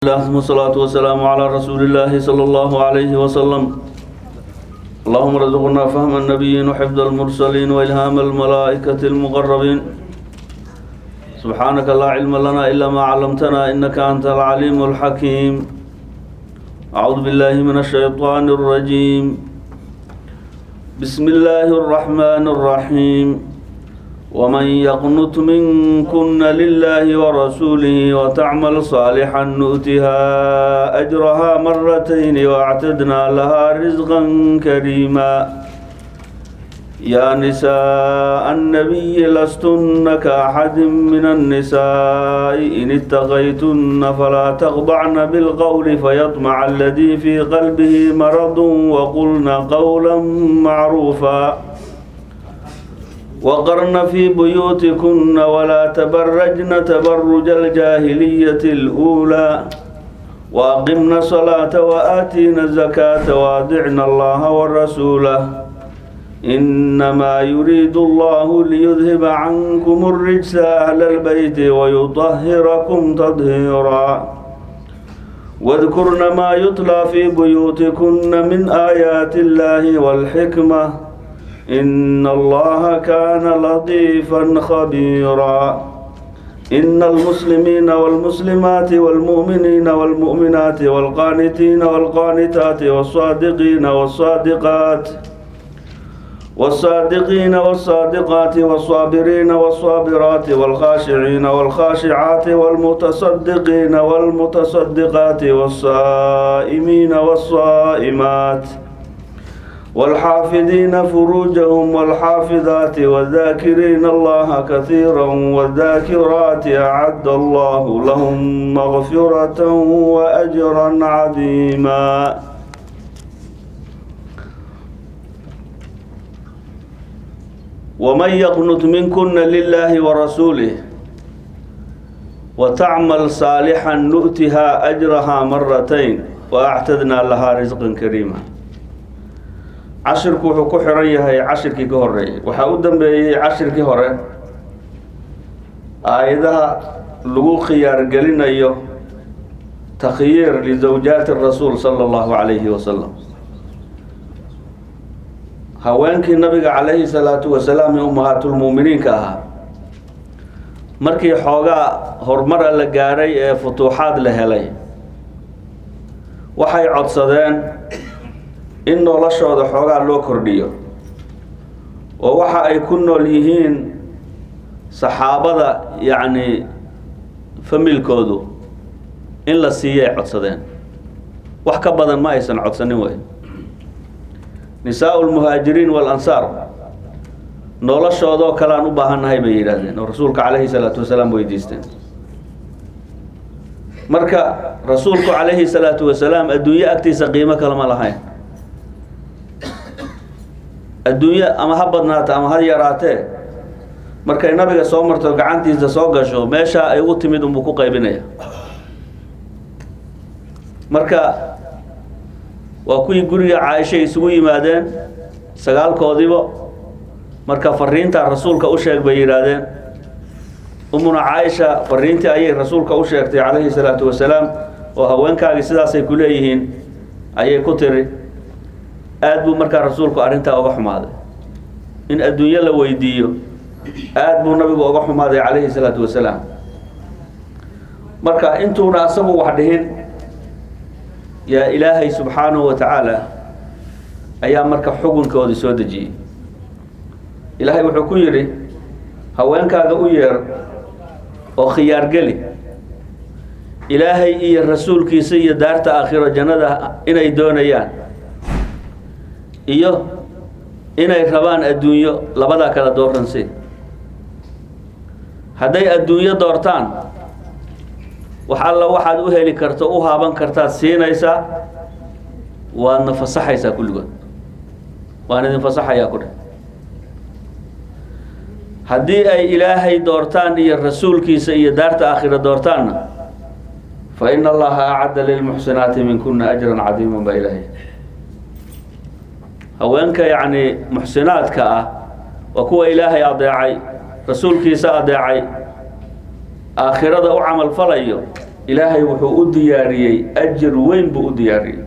الله ثم الصلاة والسلام على رسول الله صلى الله عليه وسلم اللهم ارزقنا فهم النبيين وحفظ المرسلين وإلهام الملائكة المقربين سبحانك لا علم لنا إلا ما علمتنا إنك أنت العليم الحكيم أعوذ بالله من الشيطان الرجيم بسم الله الرحمن الرحيم ومن يقنت منكن لله ورسوله وتعمل صالحا نؤتها أجرها مرتين واعتدنا لها رزقا كريما يا نساء النبي لستن كأحد من النساء إن اتقيتن فلا تخضعن بالقول فيطمع الذي في قلبه مرض وقلن قولا معروفا وقرن في بيوتكن ولا تبرجن تبرج الجاهلية الأولى وأقمن الصلاة وآتينا الزكاة وأطعن الله ورسوله إنما يريد الله ليذهب عنكم الرجس أهل البيت ويطهركم تطهيرا واذكرن ما يتلى في بيوتكن من آيات الله والحكمة إن الله كان لطيفا خبيرا إن المسلمين والمسلمات والمؤمنين والمؤمنات والقانتين والقانتات والصادقين والصادقات والصادقين والصادقات والصابرين والصابرات والخاشعين والخاشعات والمتصدقين والمتصدقات والصائمين والصائمات والحافظين فروجهم والحافظات والذاكرين الله كثيرا والذاكرات أعد الله لهم مغفرة وأجرا عظيما ومن يقنت منكن لله ورسوله وتعمل صالحا نؤتها أجرها مرتين وأعتدنا لها رزقا كريما cashirku wuxuu ku xiran yahay cashirkii ka horeeyey waxaa u dambeeyey cashirkii hore aayadaha lagu khiyaargelinayo takhyiir lisawjaati rasuul sala allahu calayhi wasalam haweenkii nabiga calayhi salaatu wasalaam ee ummahaatulmuuminiinka ahaa markii xoogaa horumara la gaadhay ee futuuxaad la helay waxay codsadeen in noloshooda xoogaa loo kordhiyo oo waxa ay ku nool yihiin saxaabada yacni familkoodu in la siiyo ay codsadeen wax ka badan ma aysan codsanin wey nisaa lmuhaajiriin walansaar noloshoodoo kale aan u baahannahay bay yidhaahdeen oo rasuulka calayhi salaatu wasalaam weydiisteen marka rasuulku calayhi salaatu wasalaam adduunyo agtiisa qiimo kalama lahayn adduunyo ama ha badnaata ama ha yaraatee markay nabiga soo marto gacantiisa soo gasho meeshaa ay u timid unbuu ku qaybinaya marka waa kuwii guriga caaisha isugu yimaadeen sagaalkoodiiba marka fariintaa rasuulka u sheeg bay yidhaahdeen umuna caaisha fariintii ayay rasuulka u sheegtay calayhi salaatu wasalaam oo haweenkaagii sidaasay ku leeyihiin ayay ku tiri aada buu markaa rasuulku arrintaa uga xumaaday in adduunyo la weydiiyo aada buu nabigu uga xumaaday calayhi salaatu wasalaam marka intuuna asagu wax dhihin yaa ilaahay subxaanahu wa tacaala ayaa marka xukunkoodii soo dejiyey ilaahay wuxuu ku yidhi haweenkaaga u yeer oo khiyaargeli ilaahay iyo rasuulkiisa iyo daarta aakhiro jannada inay doonayaan iyo inay rabaan adduunyo labadaa kala dooransi hadday adduunyo doortaan wax alla waxaad u heli karto u haaban kartaad siinaysaa waadna fasaxaysaa kulligood waan idin fasaxayaa ku dheh haddii ay ilaahay doortaan iyo rasuulkiisa iyo daarta aakhira doortaanna fa ina allaha acadda lilmuxsinaati minkuna ajran cadiiman baa ilaahay haweenka yacni muxsinaadka ah waa kuwa ilaahay adeecay rasuulkiisa adeecay aakhirada u camal falayo ilaahay wuxuu u diyaariyey ajir weyn buu u diyaariyey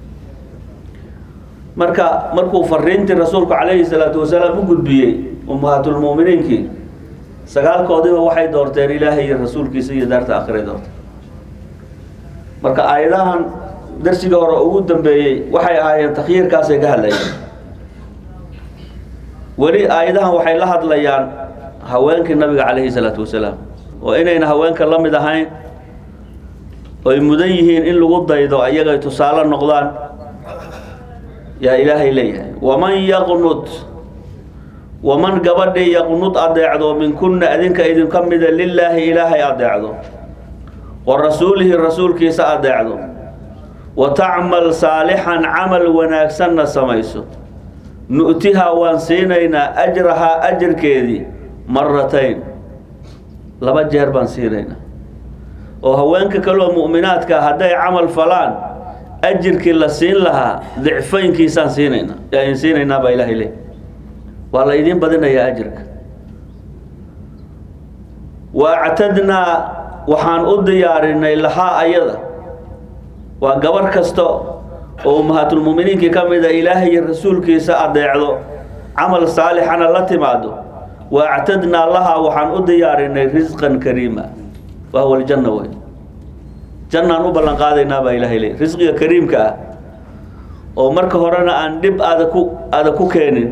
marka markuu fariintii rasuulku calayhi salaatu wasalaam u gudbiyey ummahaatulmu'miniinkii sagaalkoodiba waxay doorteen ilaahay iyo rasuulkiisa iyo daarta akhiray doorteen marka aayadahan darsiga hore ugu dambeeyey waxay ahaayeen takhyiirkaasay ka hadlayeen weli aayadahan waxay la hadlayaan haweenkii nabiga calayhi salaatu wasalaam oo inayna haweenka la mid ahayn oy mudan yihiin in lagu daydo ayagay tusaale noqdaan yaa ilaahay leeyahay waman yaqnud waman gabadhii yaqnud adeecdo minkunna adinka idinka mida lilaahi ilaahay adeecdo wa rasuulihi rasuulkiisa adeecdo wa tacmal saalixan camal wanaagsanna samayso nu'tihaa waan siinaynaa ajrahaa ajirkeedii maratayn laba jeer baan siinaynaa oo haweenka kaloo mu'minaadka hadday camal falaan ajirkii la siin lahaa dicfaynkiisaan siinaynaa yaan siinaynaa baa ilaahay leey waa la idiin badinayaa ajirka wa actadnaa waxaan u diyaarinay lahaa ayada waa gabarh kasta oo ummahaatulmu'miniinkii ka mida ilaahay iyo rasuulkiisa adeecdo camal saalixana la timaado wa actadnaa lahaa waxaan u diyaarinay risqan kariima waa huwa aljanna wey jannaan u ballan qaadaynaa baa ilaahay leey risqiga kariimka ah oo marka horena aan dhib aada ku aada ku keenin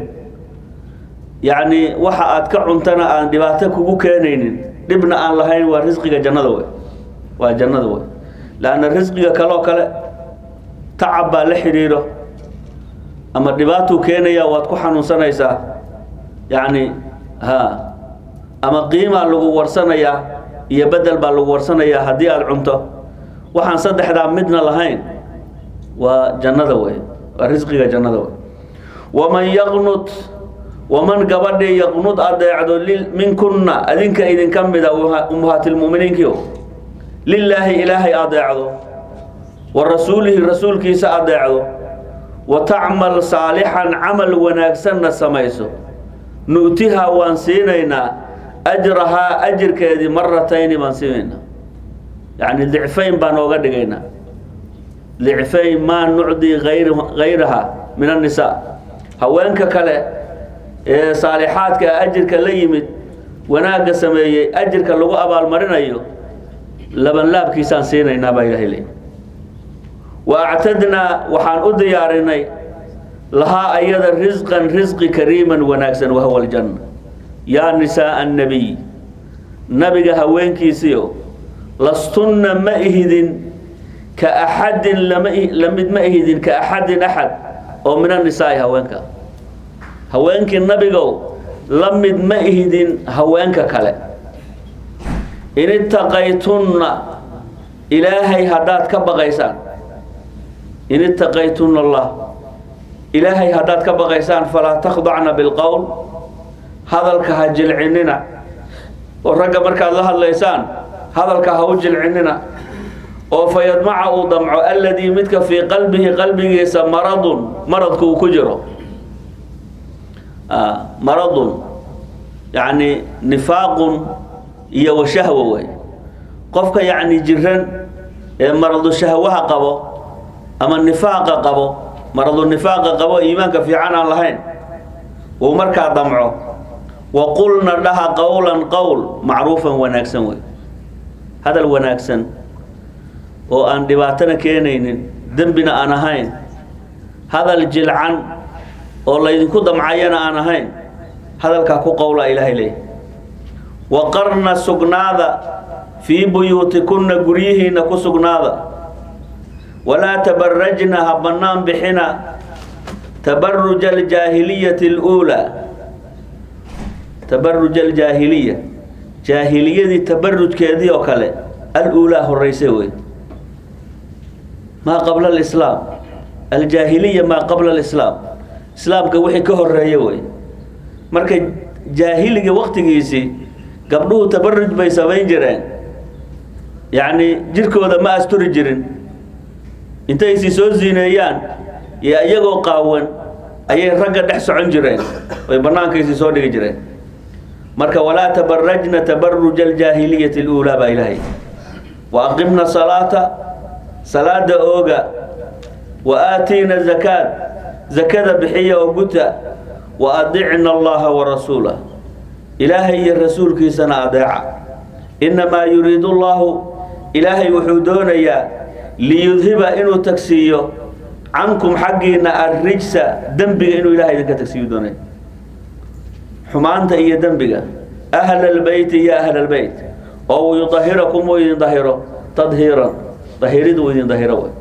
yacni waxa aad ka cuntana aan dhibaato kugu keenaynin dhibna aan lahayn waa risqiga jannada wey waa jannada wey laanna risqiga kaloo kale tacab baa la xidhiidho ama dhibaatuu keenaya waad ku xanuunsanaysaa yacni ha ama qiimaa lagu warsanayaa iyo bedel baa lagu warsanayaa haddii aada cunto waxaan saddexdaa midna lahayn waa jannada wey waa risqiga jannada wey waman yaqnud waman gabadhii yaqnud adeecdo minkunna adinka idinka mida ummahaatilmu'miniinkio lilaahi ilaahay adeecdo wa rasuulihi rasuulkiisa adeecdo wa tacmal saalixan camal wanaagsanna samayso nu'tihaa waan siinaynaa ajrahaa ajirkeedii maratayni baan siinaynaa yacni dicfayn baan ooga dhigaynaa dicfayn maa nucdii ayr hayraha min annisaa haweenka kale ee saalixaadka ajirka la yimid wanaagga sameeyey ajirka lagu abaalmarinayo labanlaabkiisaan siinaynaa baa ilahay leey wa actadnaa waxaan u diyaarinay lahaa ayada risqan risqi kariiman wanaagsan wahuwa aljanna yaa nisaaa annabiy nabiga haweenkiisiio lastunna ma ihidin ka axadin lama lamid ma ihidin ka axadin axad oo min annisaai haweenka haweenkii nabigow la mid ma ihidin haweenka kale in itaqaytunna ilaahay haddaad ka baqaysaan in itaqaytunna allah ilaahay haddaad ka baqaysaan falaa takhdacna bilqowl hadalka ha jilcinina oo ragga markaad la hadlaysaan hadalka ha u jilcinina oo fa yadmaca uu damco alladii midka fii qalbihi qalbigiisa maradun maradku uu ku jiro maradun yacni nifaaqun iyo washahwa wey qofka yacni jiran ee maradu shahwaha qabo ama nifaaqa qabo maradu nifaaqa qabo iimaanka fiican aan lahayn uu markaa damco wa qulna dhaha qowlan qowl macruufan wanaagsan wey hadal wanaagsan oo aan dhibaatana keenaynin dembina aan ahayn hadal jilcan oo laydinku damcayana aan ahayn hadalkaa ku qowla ilaahay leey waqarna sugnaada fii buyuutikunna guryihiinna ku sugnaada walaa tabarajna ha bannaan bixina tabaruja aljaahiliyati اluulaa tabaruja aljaahiliya jaahiliyadii tabarujkeedii oo kale aluulaa horeyse wey maa qabla alislaam aljaahiliya maa qabla alislaam islaamka wixii ka horeeye wey marka jaahiliga waktigiisii gabdhuhu tabaruj bay samayn jireen yacni jirkooda ma asturi jirin intaysi soo ziineeyaan iyo iyagoo qaawan ayay ragga dhex socon jireen oy bannaankaysi soo dhigi jireen marka walaa tabarajna tabaruja aljaahiliyati اluulaa baa ilaahay wa aqimna salaata salaada ooga wa aatiina zakaat zakada bixiya oo guta wa adicna allaha wa rasuulah ilaahay iyo rasuulkiisana adeeca innamaa yuriidu allahu ilaahay wuxuu doonayaa liyudhiba inuu tagsiiyo cankum xaggiina arrijsa dembiga inuu ilahay idinka tagsiiyo doonaya xumaanta iyo dembiga ahla albeyti ya ahla albeyt oo yudahirakum uu idin dahiro tadhiiran dahiridu uu idin dahiro way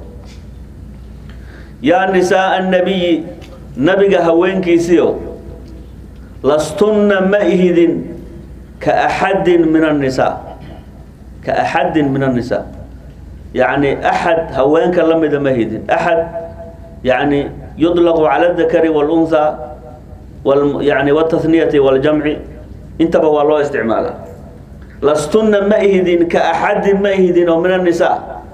yaa nisaaa annabiyi nabiga haweenkiisiio lastunna ma ihidin ka axadin min annisaa ka axadin min annisaa yacni axad haweenka la mida ma hidin axad yacni yudlaqu cala adakari wاlunhaa wal yani wاtahniyati waاljamci intaba waa loo isticmaalaa lastunna ma ihidin ka axadin ma ihidin oo min annisaa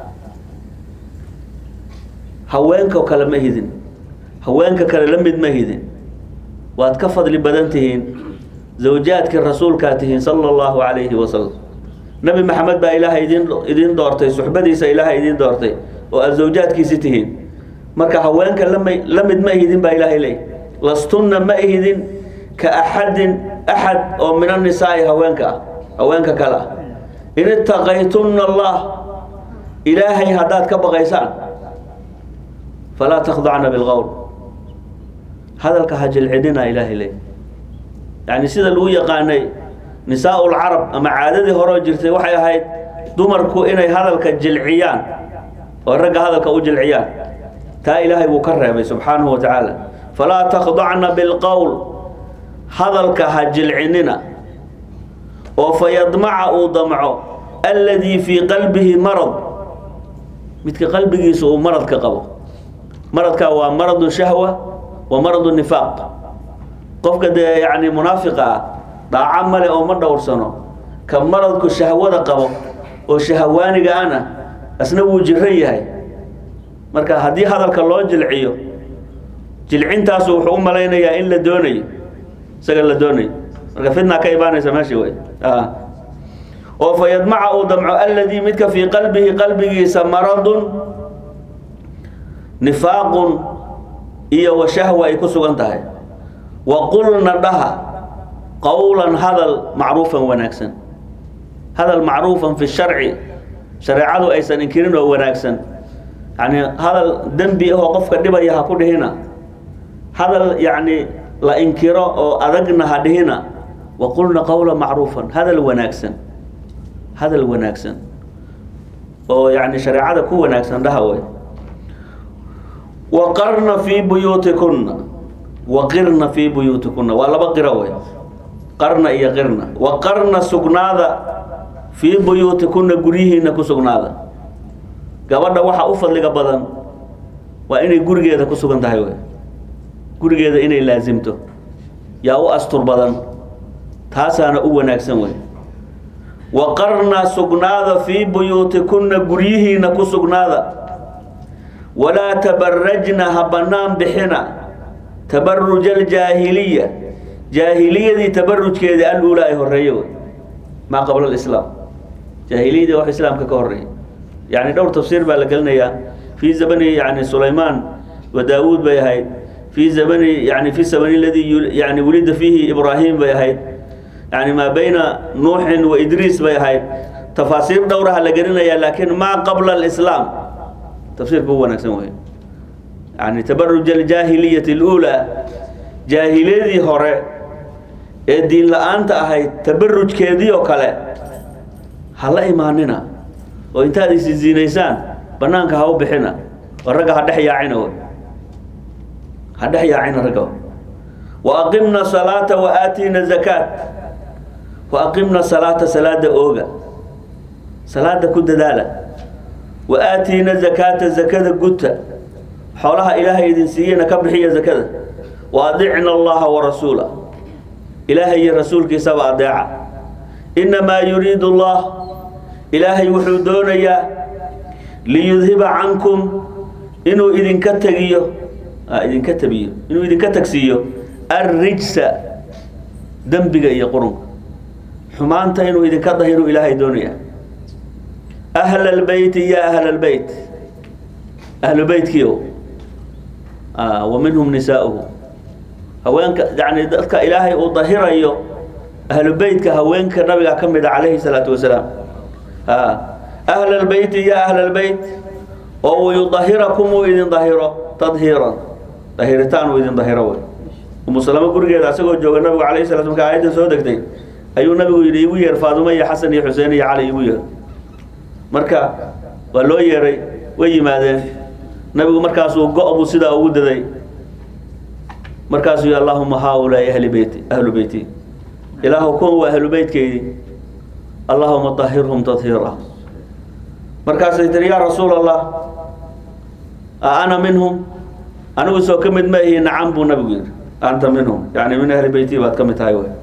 haweenka kale ma hidin haweenka kale la mid ma hidin waad ka fadli badan tihiin zawjaadkii rasuulkaa tihiin sala allahu calayhi wasalam nebi maxamed baa ilaahay idin idiin doortay suxbadiisa ilaahay idiin doortay oo aad zawjaadkiisi tihiin marka haweenka lama la mid ma ihidin baa ilaahay leey lastunna ma ihidin ka axadin axad oo min annisaa'i haweenka ah haweenka kale ah in itaqaytunna allah ilaahay haddaad ka baqaysaan falaa takhdacna bilqowl hadalka ha jilcidhina ilaahay leey yacni sida lagu yaqaanay nisaau lcarab ama caadadii horeo jirtay waxay ahayd dumarku inay hadalka jilciyaan oo ragga hadalka u jilciyaan taa ilaahay buu ka reebay subxaanahu wa tacaala falaa takhdacna bilqowl hadalka ha jilcinina oo fayadmaca uu damco alladii fii qalbihi marad midka qalbigiisa uu maradka qabo maradka waa maradu shahwa wa maradu nifaaq qofka dee yacni munaafiqa ah dhaaco male oo ma dhowrsano ka maradku shahwada qabo oo shahawaaniga ana asna wuu jiran yahay marka haddii hadalka loo jilciyo jilcintaasu wuxuu u malaynayaa in la doonayo isaga la doonayo marka fitna ka imaanaysa meesha wey oo fa yadmaca uu damco alladii midka fii qalbihi qalbigiisa maradun nifaaqun iyo wa shahwa ay ku sugan tahay wa qulna dhaha qowlan hadal macruufan wanaagsan hadal macruufan fi sharci shareecadu aysan inkirin oo wanaagsan yani hadal dembi ahoo qofka dhibaya ha ku dhihina hadal yacni la inkiro oo adagna ha dhihina wa qulna qowla macruufan hadal wanaagsan hadal wanaagsan oo yani shareecada ku wanaagsan dhaha wey waqarna fii buyuutikunna waqirna fii buyuutikunna waa laba qiro wey qarna iyo qirna waqarna sugnaada fii buyuutikunna guryihiina ku sugnaada gabadha waxaa u fadliga badan waa inay gurigeeda ku sugan tahay wey gurigeeda inay laasimto yaa u astur badan taasaana u wanaagsan wey waqarna sugnaada fii buyuutikunna guryihiina ku sugnaada walaa tabarajna ha bannaan bixina tabaruja aljaahiliya jaahiliyadii tabarujkeeda al-uulaa ay horeeye wey maa qabla alislaam jaahiliyadii wax islaamka ka horeeya yani dhowr tafsiir baa la gelinayaa fii zamani yani sulaymaan wa daawuud bay ahayd fii zamani yani fi zamani ladii yani wulida fiihi ibraahim bay ahayd yani maa bayna nuuxin wa idriis bay ahayd tafaasiir dhowraha la gelinayaa laakiin maa qabla alislaam tafsiirka u wanaagsan wey yani tabaruj aljaahiliyati اluulaa jaahiliyadii hore ee diin la-aanta ahayd tabarujkeedii oo kale ha la imaanina oo intaad isi ziinaysaan banaanka ha u bixina oo ragga ha dhex yaacina wey ha dhex yaacina ragga wa aqimna salaata wa aatiina zakaat wa aqimna salaata salaada ooga salaada ku dadaala wa aatiina zakaata zakada guta xoolaha ilaahay idin siiyeyna ka bixiya zakada wa adicna allaha wa rasuula ilaahay iyo rasuulkiisaba adeeca innamaa yuriidu allah ilaahay wuxuu doonayaa liyudhiba cankum inuu idinka tegiyo idinka tabiyo inuu idinka tagsiiyo arrijsa dembiga iyo qurunka xumaanta inuu idinka dahiruu ilaahay doonaya ahla albeyti ya ahla albeyt ahlu beytkiio wa minhum nisaa'uhu haweenka yani dadka ilaahay uu dahirayo ahlu beytka haweenka nabiga ka mid a calayhi salaatu wasalaam ahla albeyti ya ahla albeyt oo wayudahirakum uu idin dahiro tadhiiran dahiritaan uu idin dahiro wey umu salamo gurigeeda asagoo jooga nabigu calayhi salatu marka aayaddan soo degtay ayuu nabigu yidhi igu yeer faadumo iyo xasan iyo xuseen iyo cali igu yeer marka waa loo yeeray way yimaadeen nabigu markaasuu go-bu sidaa ugu daday markaasuu yii allahuma haaulaai ahli beyti ahlu beyti ilaahu kuwan waa ahlu beytkeydii allahuma dahirhum tadhiira markaasay tiri yaa rasuul allah a ana minhum anigu soo ka mid ma ihi nacam buu nabigu yidhi anta minhum yani min ahli beyti baad ka mid tahay wy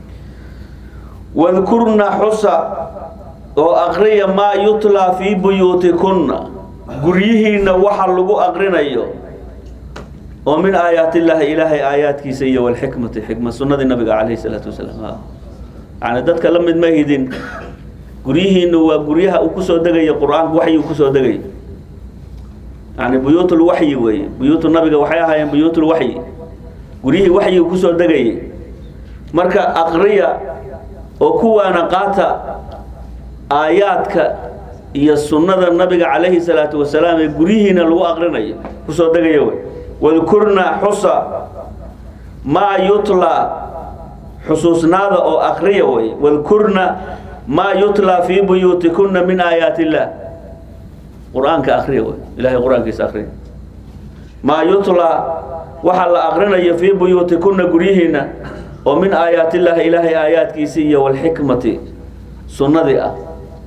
wadkurna xusa oo aqriya maa yutlaa fii buyuutikunna guryihiina waxa lagu aqrinayo oo min aayaat illaahi ilaahay aayaadkiisa iyo walxikmati xikma sunnadii nabiga calayhi salaatu wasalaam yani dadka la mid ma hidin guryihiinu waa guryaha uu kusoo degaya qur-aanku waxyi uu kusoo degay yani buyuutul waxyi weeye buyuutu nabiga waxay ahaayeen buyuutul waxyi guryihii waxyigu kusoo degayay marka aqriya oo kuwaana qaata aayaadka iyo sunnada nabiga calayhi salaatu wasalaam ee guryihiina lagu aqrinayo kusoo degaya wey wadkurna xusa maa yutlaa xusuusnaada oo aqriya wey wadkurna maa yutlaa fii buyuutikunna min aayaat illah qur-aanka akriya wey ilahay qur-aankiisa akriya maa yutlaa waxaa la aqrinayo fii buyuutikunna guryihiina oo min aayaat illaahi ilaahay aayaadkiisi iyo walxikmati sunnadii ah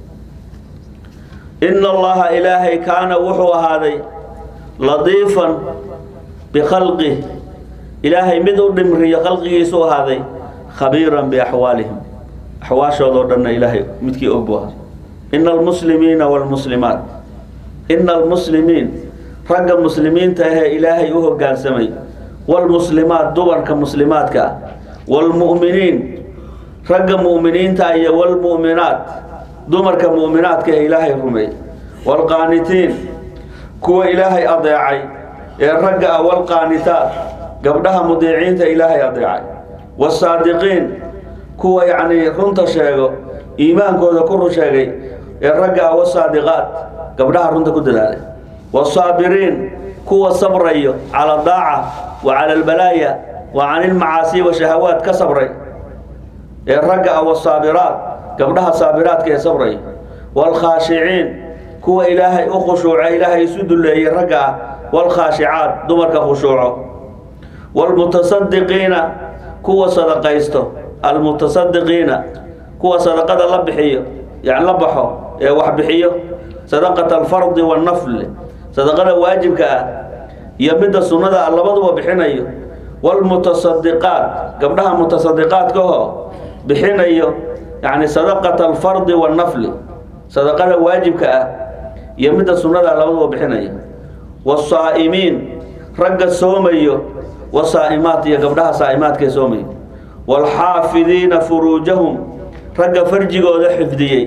ina allaha ilaahay kaana wuxuu ahaaday ladiifan bikhalqih ilaahay mid u dhimriyo khalqigiisu ahaaday khabiiran biaxwaalihim axwaashoodoo dhanna ilaahay midkii og buu ahaa ina almuslimiina waalmuslimaat ina almuslimiin ragga muslimiinta ahee ilaahay u hoggaansamay waalmuslimaat dumarka muslimaadka ah waalmu'miniin ragga mu'miniinta iyo waalmu'minaat dumarka mu'minaadka ee ilaahay rumeey waalqaanitiin kuwa ilaahay adeecay ee ragga ah waalqaanitaat gabdhaha mudiiciinta ilaahay adeecay wasaadiqiin kuwa yacnii runta sheego iimaankooda ku run sheegay ee ragga ah wasaadiqaat gabdhaha runta ku dadaalay wasaabiriin kuwa sabrayo cala daaca wa cala albalaaya wa cani ilmacaasi wa shahawaat ka sabray ee ragga ah wasaabiraat gabdhaha saabiraadka ee sabray waalkhaashiciin kuwa ilaahay u khushuuca ilaahay isu duleeyey ragga ah waalkhaashicaat dumarka khushuuco waalmutasadiqiina kuwa sadaqaysto almutasadiqiina kuwa sadaqada la bixiyo yani la baxo ee wax bixiyo sadaqata alfardi wannafli sadaqada waajibka ah iyo midda sunnada ah labaduba bixinayo waalmutasadiqaat gabdhaha mutasadiqaadkahoo bixinayo yani sadaqata alfardi wannafli sadaqada waajibka ah iyo midda sunnada ah labaduba bixinayo wasaa'imiin ragga soomayo wasaa'imaat iyo gabdhaha saa'imaadkae soomayo waalxaafidiina furuujahum ragga farjigooda xifdiyey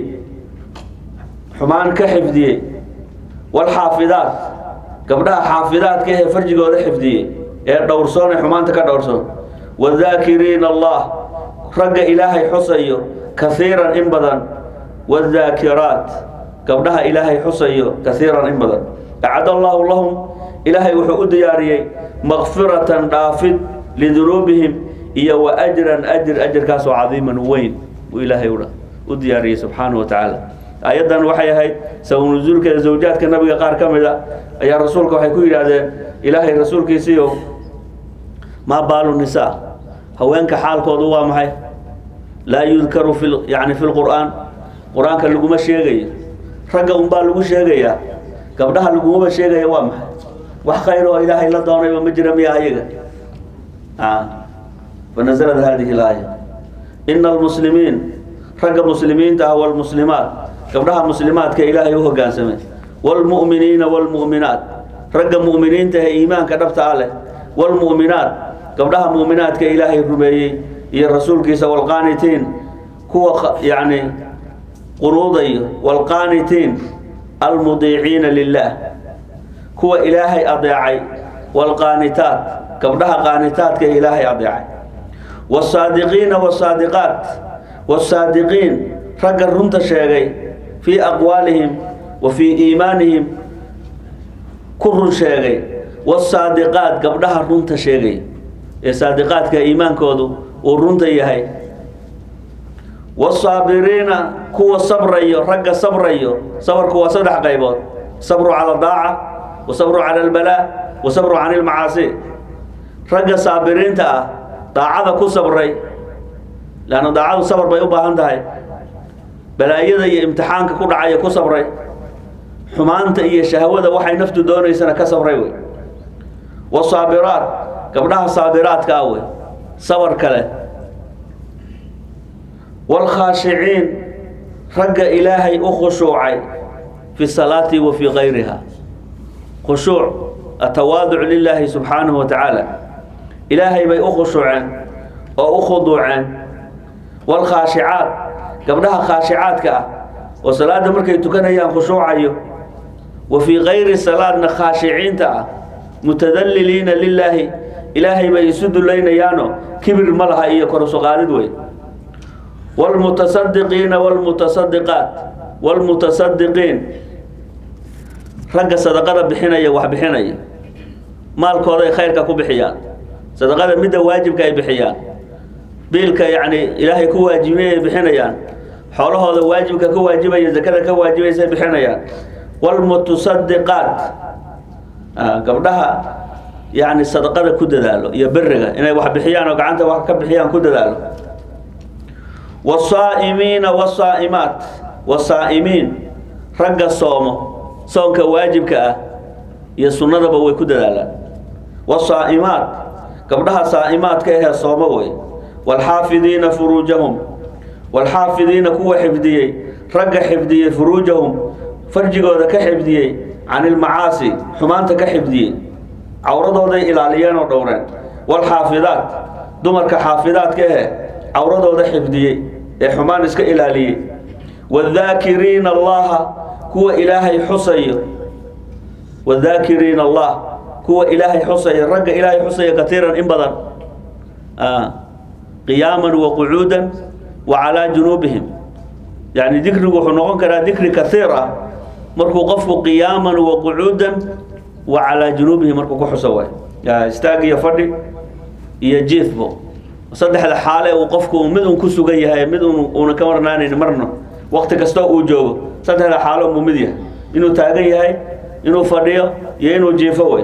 xumaan ka xifdiyey waalxaafidaat gabdhaha xaafidaadka ee farjigooda xifdiyey ee dhowrsoon ee xumaanta ka dhowrsoon wadaakiriina allah ragga ilaahay xusayo kaiiran in badan wadaakiraat gabdhaha ilaahay xusayo kaiiran in badan acad allaahu lahum ilaahay wuxuu u diyaariyey makfiratan dhaafid lidunuubihim iyo wa ajran ajr ajarkaasoo cadiiman weyn uu ilaahay u diyaariyey subxaanahu wa tacaala ayaddan waxay ahayd sabanusuulkeeda zawjaadka nabiga qaar ka mid a ayaa rasuulka waxay ku yidhaahdeen ilaahay rasuulkiisiiyo maa baalu nisaa haweenka xaalkoodu waa maxay laa yudkaru fi yani fi lqur'aan qur-aanka laguma sheegayo ragga unbaa lagu sheegayaa gabdhaha lagumaba sheegaya waa maxay wax khayr oo ilaahay la doonayba ma jira miya ayaga fanaزlad hadihi اlaaya ina almuslimiin ragga muslimiinta ah wاlmuslimaat gabdhaha muslimaadka ilaahay u hogaansamay wاlmu'miniina wاlmu'minaat ragga mu'miniinta ee iimaanka dhabta ah leh wاlmu'minaat gabdhaha mu'minaadka ilaahay rumeeyey iyo rasuulkiisa wاlqaanitiin kuwa yani qunuudayo waalqaanitiin almudiiciina lilaah kuwa ilaahay adeecay waalqaanitaat gabdhaha qaanitaadka ee ilaahay adeecay wasaadiqiina wasaadiqaat wasaadiqiin ragga runta sheegay fii aqwaalihim wa fii iimaanihim ku run sheegay wasaadiqaat gabdhaha runta sheegay ee saadiqaadka iimaankoodu uu runta yahay wasaabiriina kuwa sabrayo ragga sabrayo sabarku waa saddex qaybood sabru cala daaca wa sabru cala albalaa wa sabru cani ilmacaasi ragga saabiriinta ah daacada ku sabray leanna daacadu sabar bay u baahan tahay balaayada iyo imtixaanka ku dhacaya ku sabray xumaanta iyo shahwada waxay naftu doonaysana ka sabray wey wasaabiraat gabdhaha saabiraadka ah wey sabar kale waalkhaashiciin ragga ilaahay u khushuucay fi salaati wa fii gayriha khushuuc atawaaduc lilaahi subxaanahu wa tacaala ilaahay bay u khushuuceen oo u khuduuceen waalkhaashicaat gabdhaha khaashicaadka ah oo salaadda markay tukanayaan khushuucayo wa fii gayri salaadna khaashiciinta ah mutadalliliina lilaahi ilaahay bay isu dulaynayaano kibir ma laha iyo korusuqaadid wey waalmutasadiqiina waalmutasadiqaat waalmutasadiqiin ragga sadaqada bixinaya wax bixinaya maalkooday khayrka ku bixiyaan sadaqada midda waajibka ay bixiyaan biilka yacni ilaahay ku waajibiyay ay bixinayaan xoolahooda waajibka ka waajibaya zakada ka waajibaysa ay bixinayaan waalmutasadiqaat gabdhaha yani sadaqada ku dadaalo iyo beriga inay wax bixiyaan oo gacanta wax ka bixiyaan ku dadaalo wasaa'imiina wasaa'imaat wasaa'imiin ragga soomo soonka waajibka ah iyo sunnadaba way ku dadaalaan wasaa'imaat gabdhaha saa'imaadka ahee soomo wey waalxaafidiina furuujahum waalxaafidiina kuwa xifdiyey ragga xifdiyey furuujahum farjigooda ka xifdiyey can ilmacaasi xumaanta ka xifdiyey cawradooday ilaaliyeen oo dhowreen waalxaafidaat dumarka xaafidaadka ahe cawradooda xifdiyey ee xumaan iska ilaaliyey wadaakiriina allaha kuwa ilaahay xusayo wadaakiriina allah kuwa ilaahay xusaya ragga ilaahay xusaya katiiran in badan qiyaaman wa qucuudan wa calaa junuubihim yani dikrigu wuxuu noqon karaa dikri kaiir ah markuu qofku qiyaaman wa qucuudan wa calaa junuubihi markuu ku xuso waay istaag iyo fadhi iyo jiifbo saddexda xaale uu qofku mid un ku sugan yahay mid un uuna ka marnaanayn marna wakti kastoo uu joogo saddexda xaalo muu mid yahay inuu taagan yahay inuu fadhiyo iyo inuu jiifo wey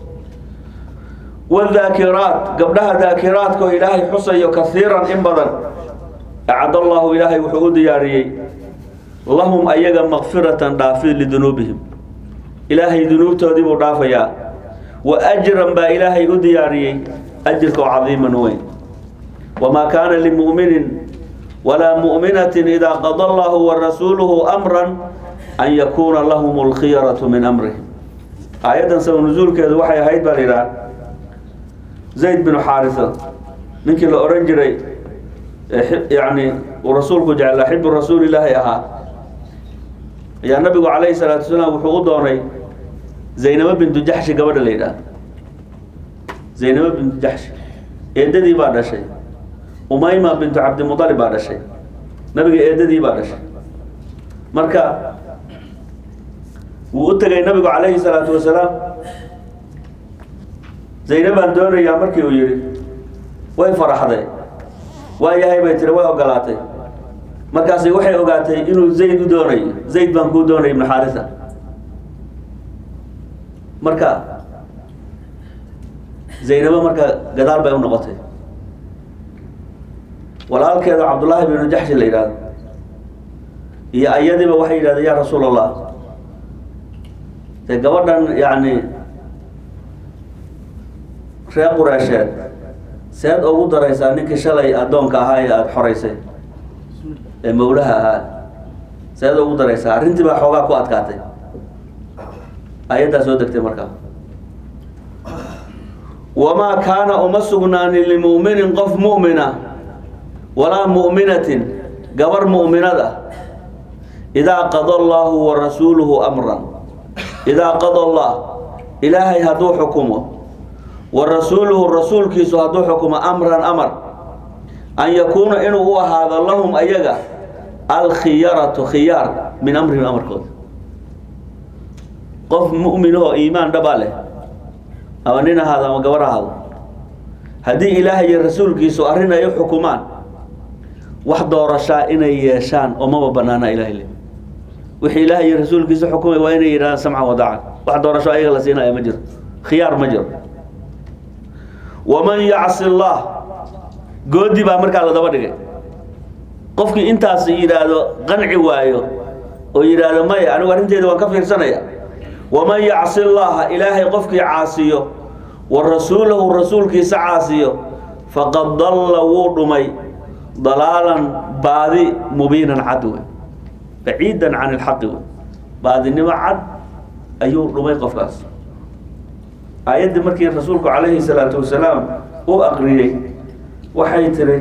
wadaakiraat gabdhaha daakiraadka oo ilaahay xusayo kaiiran in badan acad allahu ilaahay wuxuu u diyaariyey lahum ayaga makfiratan dhaafid lidunuubihim ilaahay dunuubtoodii buu dhaafayaa wa ajran baa ilaahay u diyaariyey ajirka oo cadiiman weyn wamaa kaana limu'minin walaa mu'minatin idaa qada allahu wa rasuuluhu amran an yakuuna lahum alkhiyaratu min amrihim aayaddan sabab nusuulkeedu waxay ahayd baa la yidhaha zayd binu xaarisa ninkii la odhan jiray yani uu rasuulku jeclaa xibu rasuulilaahi ahaa ayaa nabigu calayhi salaatu wasalaam wuxuu u doonay zaynabo bintu jaxshi gabadha la yidhaah zaynabo bintu jaxshi eedadii baa dhashay umayma bintu cabdimualib baa dhashay nabiga eedadii baa dhashay marka wuu u tegay nabigu calayhi salaatu wasalaam zaynabaan doonayaa markii uu yidhi way faraxday waa yahay bay tiri way ogolaatay markaasi waxay ogaatay inuu zayd u doonayo zayd baan kuu doonay ibnu xaarisa marka zaynabo marka gadaal bay u noqotay walaalkeeda cabdullaahi binu jaxshi la yidhahdo iyo ayadiiba waxay yidhahdeen ya rasuul allah de gabadhan yani reer qureesheed seed ugu daraysaa ninkii shalay addoonka ahaa ee aada xoraysay ee mawlaha ahaa seed ugu daraysaa arrintii baa xoogaa ku adkaatay ayaddaa soo degtay markaa wamaa kaana uma sugnaanin limu'minin qof mu'mina walaa mu'minatin gabar mu'minad ah idaa qada allaahu wa rasuuluhu amran idaa qada allah ilaahay hadduu xukumo wa rasuuluhu rasuulkiisu hadduu xukumo amran amar an yakuuna inuu u ahaado lahum ayaga alkhiyaratu khiyaar min amrihim amarkooda qof mu'minahoo iimaan dhaba leh ama nin ahaado ama gabar ahaado haddii ilaahay iyo rasuulkiisu arrin ay u xukumaan wax doorashaa inay yeeshaan oo maba banaana ilahay le wixii ilaahay iyo rasuulkiisa xukumay waa inay yidhahdaan samcan wadaacan wax doorasho ayaga la siinaya ma jiro khiyaar ma jiro waman yacsi allah goodi baa markaa la daba dhigay qofkii intaas yidhaahdo qanci waayo oo yidhaahdo maya anigu arrinteeda waan ka fiirsanaya waman yacsi llaha ilaahay qofkii caasiyo wa rasuulahu rasuulkiisa caasiyo faqad dalla wuu dhumay dalaalan baadi mubiinan cad wey baciidan can ilxaqi wey baadinimo cad ayuu dhumay qofkaas aayaddii markii rasuulku calayhi salaatu wasalaam u aqriyey waxay tiri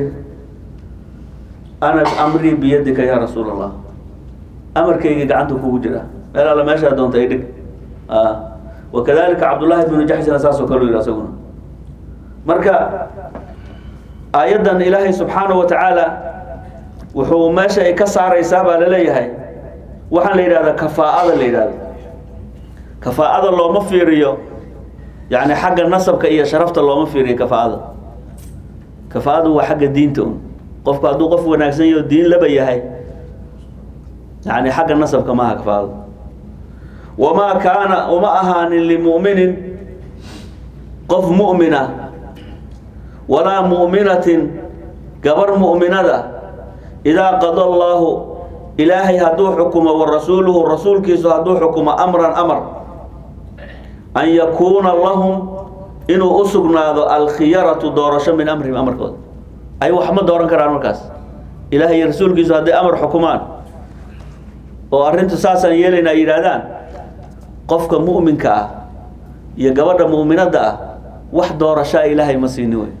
ana amrii biyadika yaa rasuul allah amarkayga gacanta kugu jira meel alla meeshaa doonta ay dhig wakadalika cabdullaahi bnu jaxsina saasoo kale yidhi asaguna marka aayaddan ilaahay subxaanahu wa tacaala wuxuu meesha ay ka saaraysaa baa laleeyahay waxaan la yidhahdaa kafaa'ada la yidhahdo kafaa'ada looma fiiriyo yani xagga nasabka iyo sharafta looma fiiriyo kafaa'ada kafaa'adu waa xagga diinta un qofku hadduu qof wanaagsan yaho diin laba yahay yani xagga nasabka maaha kafaa'ada wamaa kaana uma ahaanin limu'minin qof mu'mina walaa mu'minatin gabar mu'minada idaa qada allaahu ilaahay hadduu xukumo wa rasuuluhu rasuulkiisu hadduu xukumo amran amar an yakuuna lahum inuu u sugnaado alkhiyaratu doorasho min amrihim amarkooda ay wax ma dooran karaan markaas ilaahay iyo rasuulkiisu hadday amar xukumaan oo arrintu saasaan yeelayna ay yidhaahdaan qofka mu'minka ah iyo gabadha mu'minadda ah wax doorashaa ilaahay ma siini wey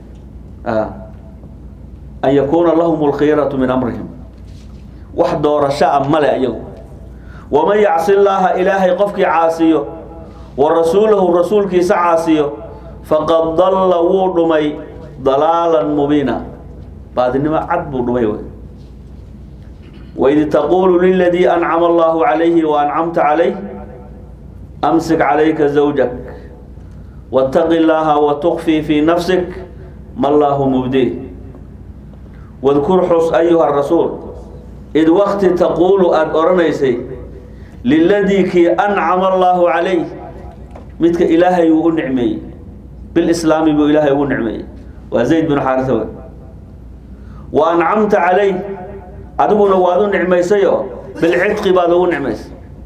an yakuuna lahum alkhiyaratu min amrihim wax doorasho a male ayagu waman yacsi llaaha ilaahay qofkii caasiyo wa rasuulahu rasuulkiisa caasiyo faqad dalla wuu dhumay dalaalan mubiina baadinimo cad buu dhumay wey waid taquulu liladii ancama allahu calayhi wa ancamta calayh amsik calayka zawjak waataqi llaaha wa tukfii fii nafsik ma llaahu mubdih wadkur xus ayuha rasuul id wakti taquulu aada odhanaysay liladii kii ancama allaahu calayh midka ilaahay uu u nicmeeyey bilislaami buu ilaahay ugu nicmeeyey waa zayd binu xaarisa wey wa ancamta calayh adiguna waad u nicmaysayo bilcidqi baad ugu nicmaysay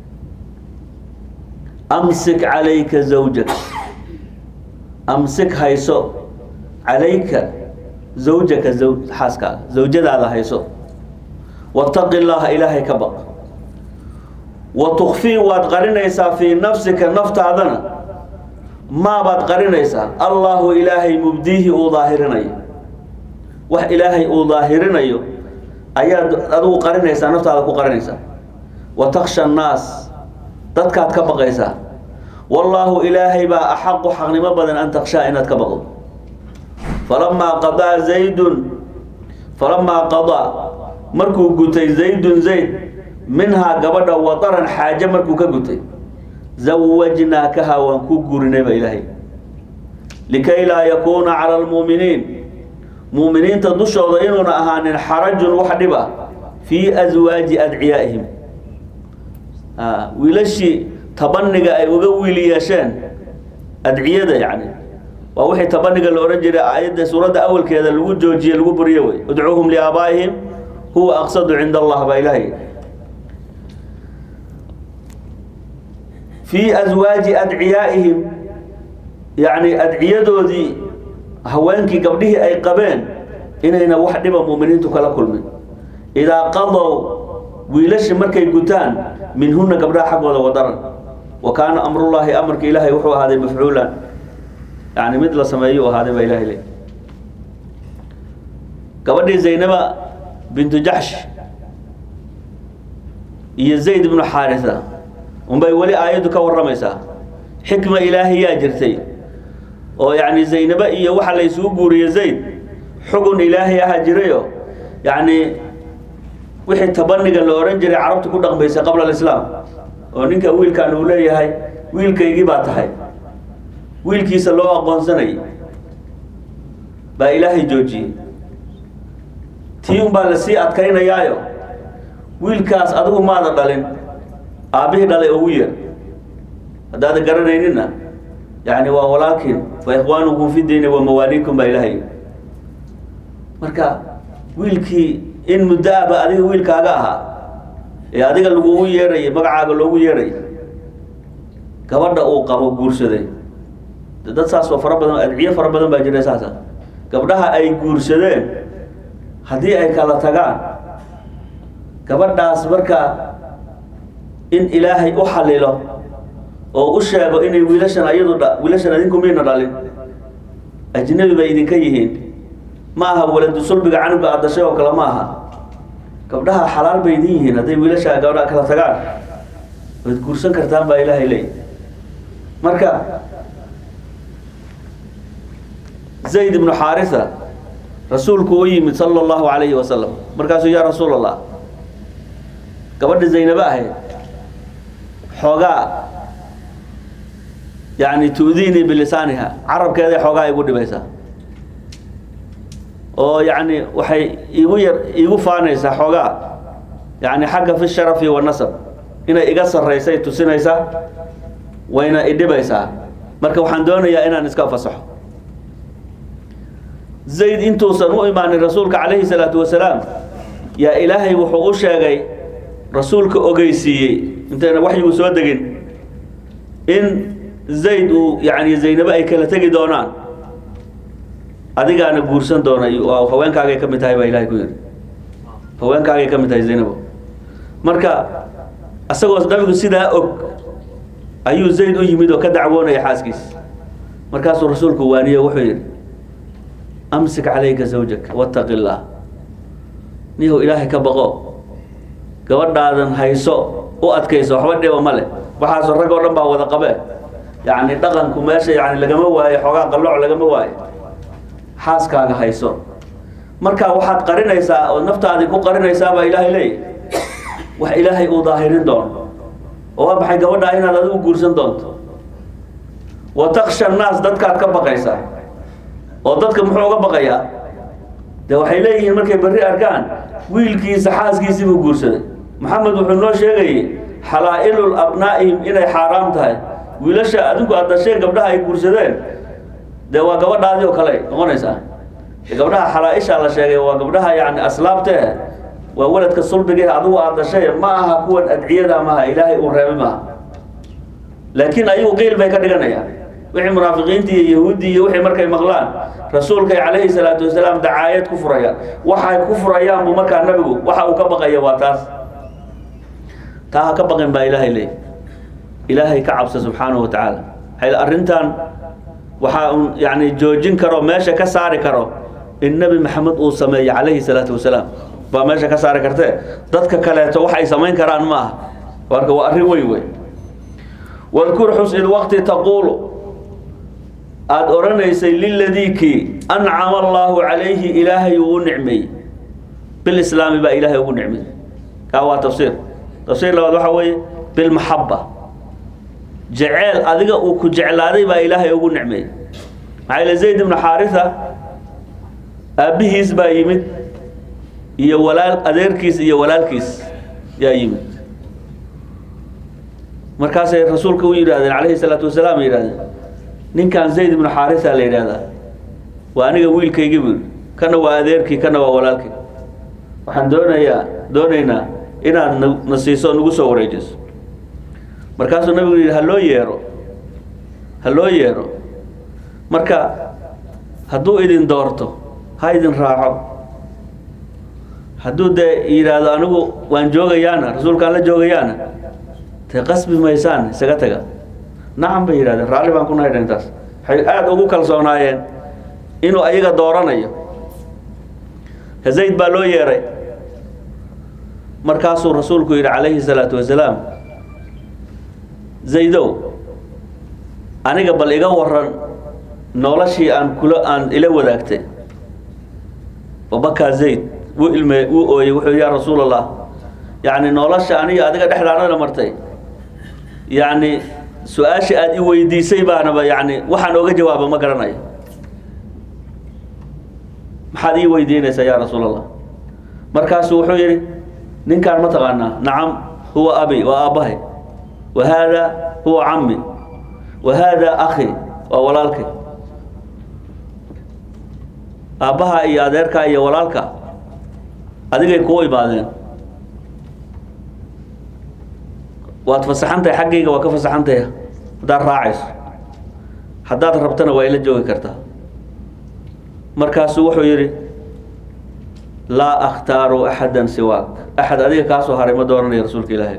amsik calayka zawjak amsik hayso calayka zawjaka xaaskaaga zawjadaada hayso wataqi llaaha ilaahay ka baq wa tukfii waad qarinaysaa fii nafsika naftaadana maabaad qarinaysaa allaahu ilaahay mubdiihi uu daahirinayo wax ilaahay uu daahirinayo ayaad adigu qarinaysaa naftaada ku qarinaysaa wa taksha annaas dadkaad ka baqaysaa wallaahu ilaahay baa axaqu xaqnimo badan an takshaa inaad ka baqdo falamaa qadaa zaydun falamaa qadaa markuu gutay zaydun zayd minhaa gabadha wadaran xaaje markuu ka gutay zawajnaakaha waan ku guurinay baa ilaahay likay laa yakuuna cala almu'miniin mu'miniinta dushooda inuuna ahaanin xarajun wax dhiba fii aswaaji adciyaa'ihim wiilashii tabaniga ay uga wiili yeesheen adciyada yacni waa wixii tabaniga la odhan jiray aayadda suuradda awalkeeda lagu joojiye lagu buriyo wey udcuuhum liaabaa'ihim huwa aqsadu cinda allah baa ilaahay fii aswaaji adciyaa'ihim yacni adciyadoodii haweenkii gabdhihii ay qabeen inayna wax dhiba mu'miniintu kala kulmin idaa qadow wiilashi markay gutaan minhuna gabdhaha xaggooda wadaran wa kaana amrullaahi amarka ilaahay wuxuu ahaaday mafcuulan yani mid la sameeyu ahaaday baa ilahay le gabadhii zaynaba bintu jaxsh iyo zayd ibnu xaarisa unbay weli aayaddu ka warramaysaa xikma ilaahiyaa jirtay oo yacni zaynaba iyo waxa la isugu guuriye zayd xugun ilaahay aha jirayo yacni wixii tabaniga la odhan jiray carabtu ku dhaqmaysay qabla alislaam oo ninka wiilkan uu leeyahay wiilkaygii baa tahay wiilkiisa loo aqoonsanayay baa ilaahay joojiyey tii un baa lasii adkaynayaayo wiilkaas adigu maada dhalin aabbihii dhalay ugu yeer haddaada garanayninna yani waa walaalkiin fa ikhwaanukum fi diini wa mawaaliikum baa ilaahay marka wiilkii in muddo ahba adiga wiilkaaga ahaa ee adiga lagugu yeerayay magacaaga loogu yeerayay gabadha uu qabo guursaday de dad saas oo fara badan adciyo fara badan baa jira saasa gabdhaha ay guursadeen haddii ay kala tagaan gabadhaas marka in ilaahay u xalilo oo u sheego inay wiilashan ayadu dha wiilashan adinku mayna dhalin ajnabi bay idinka yihiin ma aha waladu sulbiga canuga aad dashay oo kale ma aha gabdhaha xalaal bay idin yihiin hadday wiilasha gabdhaha kala tagaan waad guursan kartaan baa ilaahay leey marka zayd ibnu xaarisa rasuulku u yimid sala allahu calayhi wasalam markaasuu yaa rasuul allah gabadha zaynabo ahayd xoogaa yani tu'diinii bilisaaniha carabkeeday xoogaa igu dhibaysaa oo yani waxay igu yar igu faanaysaa xoogaa yani xagga fi sharafi wanasab inay iga sarraysay tusinaysaa wayna idhibaysaa marka waxaan doonayaa inaan iska fasaxo zayd intuusan u imaanin rasuulka calayhi salaatu wasalaam yaa ilaahay wuxuu u sheegay rasuulka ogeysiiyey intayna waxyigu soo degin in zayd uu yani zaynabo ay kala tegi doonaan adigaana guursan doona haweenkaagay ka mid tahay baa ilahay ku yidhi haweenkaagay ka mid tahay zaynabo marka isagoo nabigu sidaa og ayuu zayd u yimid oo ka dacwoonaya xaaskiis markaasuu rasuulku waaniye wuxuu yidhi amsik calayka zawjak wattaqi illaah nihow ilaahay ka baqo gabadhaadan hayso u adkayso waxba dhiba ma leh waxaasoo rag oo dhan baa wada qabe yacni dhaqanku meesha yani lagama waayo xoogaa qallooc lagama waayo xaaskaaga hayso marka waxaad qarinaysaa oo naftaadii ku qarinaysaa baa ilaahay leeyahy wax ilaahay uu daahirin doono oo waa maxay gabadhaa inaad adigu guursan doonto wa taksha annaas dadkaad ka baqaysaa oo dadka muxuu uga baqayaa de waxay leeyihiin markay berri arkaan wiilkiisa xaaskiisii buu guursaday maxamed wuxuu noo sheegayay xalaa-ilul abnaa'ihim inay xaaraam tahay wiilasha adinku aad dasheen gabdhaha ay guursadeen dee waa gabadhaadii oo kale noqonaysaa gabdhaha xalaa-isha la sheegay waa gabdhaha yani aslaabtee waa waladka sulbigee adigu aad dashay ma aha kuwan adciyada maaha ilaahay uu reebay maaha laakiin ayagu qiil bay ka dhiganayaan wixii munaafiqiintii iyo yahuuddii iyo wixii markay maqlaan rasuulkay calayhi salaatu wasalaam dacaayad ku furayaan waxay ku furayaan buu markaa nabigu waxa uu ka baqaya waa taas taa ha ka baqin baa ilaahay leey ilaahay ka cabsa subxaanahu wa tacaala xayl arrintan waxaa un yani joojin karo meesha ka saari karo in nebi maxamed uu sameeyo calayhi salaatu wasalaam baa meesha ka saari kartee dadka kaleeto wax ay samayn karaan ma aha marka waa arrin weyn wey wadkur xus id waqti taquulu aada odhanaysay liladii kii ancama allaahu calayhi ilaahay uu u nicmeeyey bilislaami baa ilaahay ugu nicmeeyey kaa waa tafsiir tafsiir labaad waxaa weeye bilmaxaba jeceel adiga uu ku jeclaaday baa ilaahay ugu nicmeeyey maxaa yile zayd ibnu xaarisa aabbihiis baa yimid iyo walaal adeerkiis iyo walaalkiis yaa yimid markaasay rasuulka u yidhahdeen calayhi salaatu wasalaam ay yidhahdeen ninkan zayd ibnu xaarisa la yidhahdaa waa aniga wiilkaygii buu yidhi kana waa adeerkii kana waa walaalkii waxaan doonayaa doonaynaa inaad na na siiso nagu soo wareejiso markaasuu nabigu yidhi ha loo yeero ha loo yeero marka hadduu idin doorto ha idin raaco hadduu dee yidhaahdo anigu waan joogayaana rasuulkaan la joogayaana dee qasbi maysaan isaga taga nacam bay yidhahdeen raalli baan ku nahay intaas waxay aada ugu kalsoonaayeen inuu ayaga dooranayo zayd baa loo yeeray markaasuu rasuulku yidhi calayhi salaatu wasalaam zaydow aniga bal iga waran noloshii aan kula aan ila wadaagtay babakaa zayd wuu ilme wuu ooyey wuxuu yidhi yaa rasuul allah yacni nolosha aniga adiga dhexdaanana martay yacni su-aasha aada i weydiisay baanaba yacni waxaan ooga jawaaba ma garanayo maxaad ii weydiinaysaa yaa rasuul allah markaasuu wuxuu yidhi ninkaan ma taqaanaa nacam huwa abi waa aabbahay wa haada huwa cammi wa haada akhi waa walaalkay aabbaha iyo adeerkaa iyo walaalka adigay kuu imaadeen waad fasaxantahay xaggayga waa ka fasaxantaya haddaad raacayso haddaad rabtana waa ila joogi kartaa markaasuu wuxuu yidhi laa akhtaaru axada siwaak axad adiga kaasoo haray ma doonanayo rasuulka ilaahay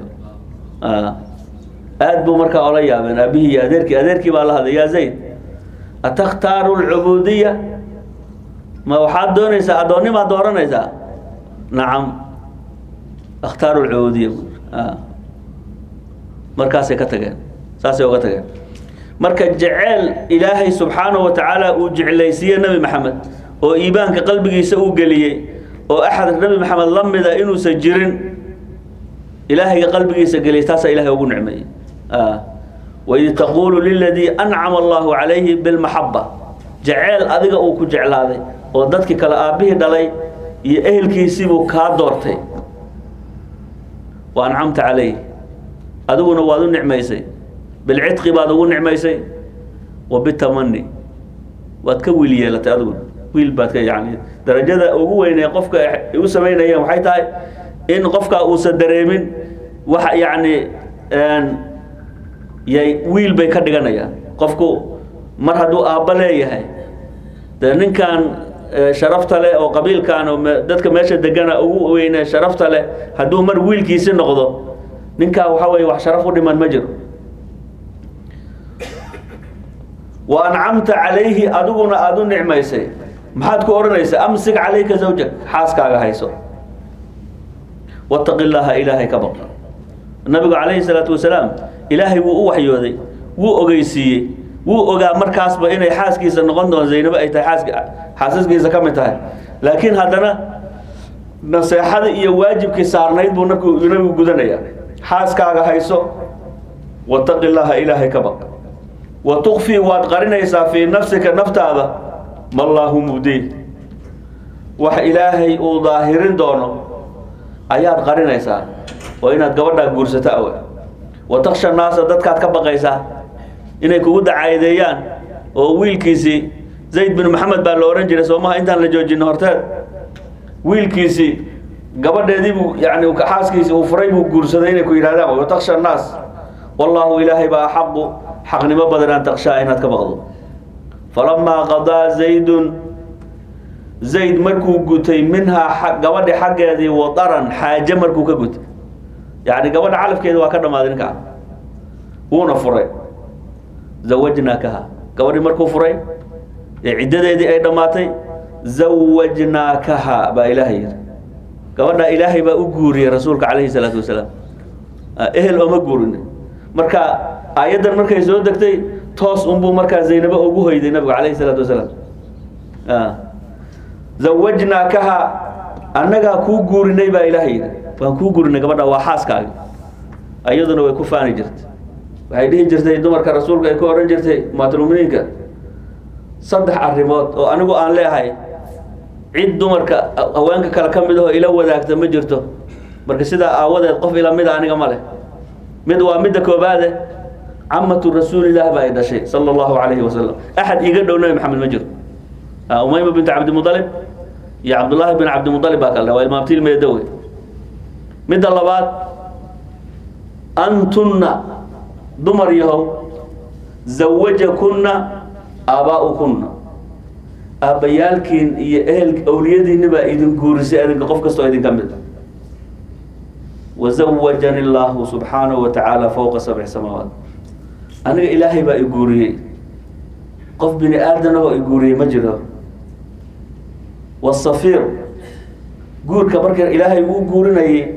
aad buu markaa ola yaabeen aabihii iyo adeerkii adeerkii baa la hadlay yaa zayd atakhtaaru alcubuudiya ma waxaad doonaysaa addoonnimaad dooranaysaa nacam akhtaaru alcubuudiya markaasay ka tageen saasay oga tageen marka jeceel ilaahay subxaanahu wa tacaala uu jeclaysiiye nebi maxamed oo iimaanka qalbigiisa uu geliyey oo axad nebi maxamed la mida inuusan jirin ilaahayga qalbigiisa geliyay taasaa ilahay ugu nicmeeyey waid taquulu liladii ancama allahu calayhi bilmaxaba jeceel adiga uu ku jeclaaday oo dadkii kale aabbihii dhalay iyo ehelkiisiibuu kaa doortay wa ancamta calayh adiguna waad u nicmaysay bilcidqi baad ugu nicmaysay wa bitamani waad ka wiil yeelatay adiguna wiil baad ka yani darajada ugu weynee qofka ay u samaynayeen waxay tahay in qofka uusan dareemin wax yacni yay wiil bay ka dhiganayaan qofku mar hadduu aabba leeyahay dee ninkan sharafta leh oo qabiilkan oo dadka meesha degana ugu weyne sharafta leh hadduu mar wiilkiisi noqdo ninkaa waxa weeye wax sharaf u dhiman ma jiro wa ancamta calayhi adiguna aada u nicmaysay maxaad ku odhanaysaa amsik calayka zawjak xaaskaaga hayso wataqi llaaha ilaahay ka baq nabigu calayhi salaatu wasalaam ilaahay wuu u waxyooday wuu ogeysiiyey wuu ogaa markaasba inay xaaskiisa noqon doon zaynabo ay tahay xaaski xaasaskiisa ka mid tahay laakiin haddana naseexada iyo waajibkii saarnayd buu nabku nabigu gudanaya xaaskaaga hayso wataqi llaaha ilaahay ka baq wa tukfii waad qarinaysaa fii nafsika naftaada mallaahu mubdiih wax ilaahay uu daahirin doono ayaad qarinaysaa oo inaad gabadhaa guursato awe wa taksha naasa dadkaad ka baqaysaa inay kugu dacaayadeeyaan oo wiilkiisii zayd bin maxamed baa la odhan jiray soomaha intaan la joojino horteed wiilkiisii gabadheediibuu yani xaaskiisi uu furay buu guursaday inay ku yidhahdaan wa taksha naas wallaahu ilaahay baa axaqu xaqnimo badan an takshaa inaad ka baqdo falamaa qadaa zaydun zayd markuu gutay minhaa gabadhi xaggeedii wadaran xaaje markuu ka gutay yacni gabadha calafkeeda waa ka dhammaaday ninkaa wuuna furay zawajnaakaha gabadhii markuu furay ee ciddadeedii ay dhammaatay zawajnaakaha baa ilaahay yidhi gabadhaa ilaahay baa u guuriyey rasuulka calayhi salaatu wasalaam ehel ooma guurin marka aayaddan markay soo degtay toos unbuu markaa zaynabo ugu hoyday nabigu calayhi salaatu wasalaam zawajnaakaha annagaa kuu guurinay baa ilaahay yidhi waan kuu guurinay gabadha waa xaaskaaga ayaduna way ku faani jirtay waxay dhihi jirtay dumarka rasuulka ay ku odhan jirtay umaatlmuminiinka saddex arrimood oo anigu aan leehay cid dumarka haweenka kale ka mid ahoo ila wadaagta ma jirto marka sidaa aawadeed qof ila mida aniga ma leh mid waa midda koobaade camatu rasuulilah baa ay dhashay sala allahu calayhi wasalam axad iiga dhow nabi maxamed ma jiro umayma bint cabdimualib iyo cabdullaahi bin cabdimualib baa kale waa ilmaamtiil meedowe midda labaad antunna dumar yahow zawajakunna aabaa'ukunna aabbayaalkiin iyo ehel awliyadiinni baa idin guurisay adinka qof kastoo idinka mid a wazawajani illaahu subxaanahu wa tacaala fowqa sabci samaawaat aniga ilaahay baa i guuriyey qof bini aadanahoo i guuriyey ma jiro wasafiir guurka marka ilaahay uu guurinayay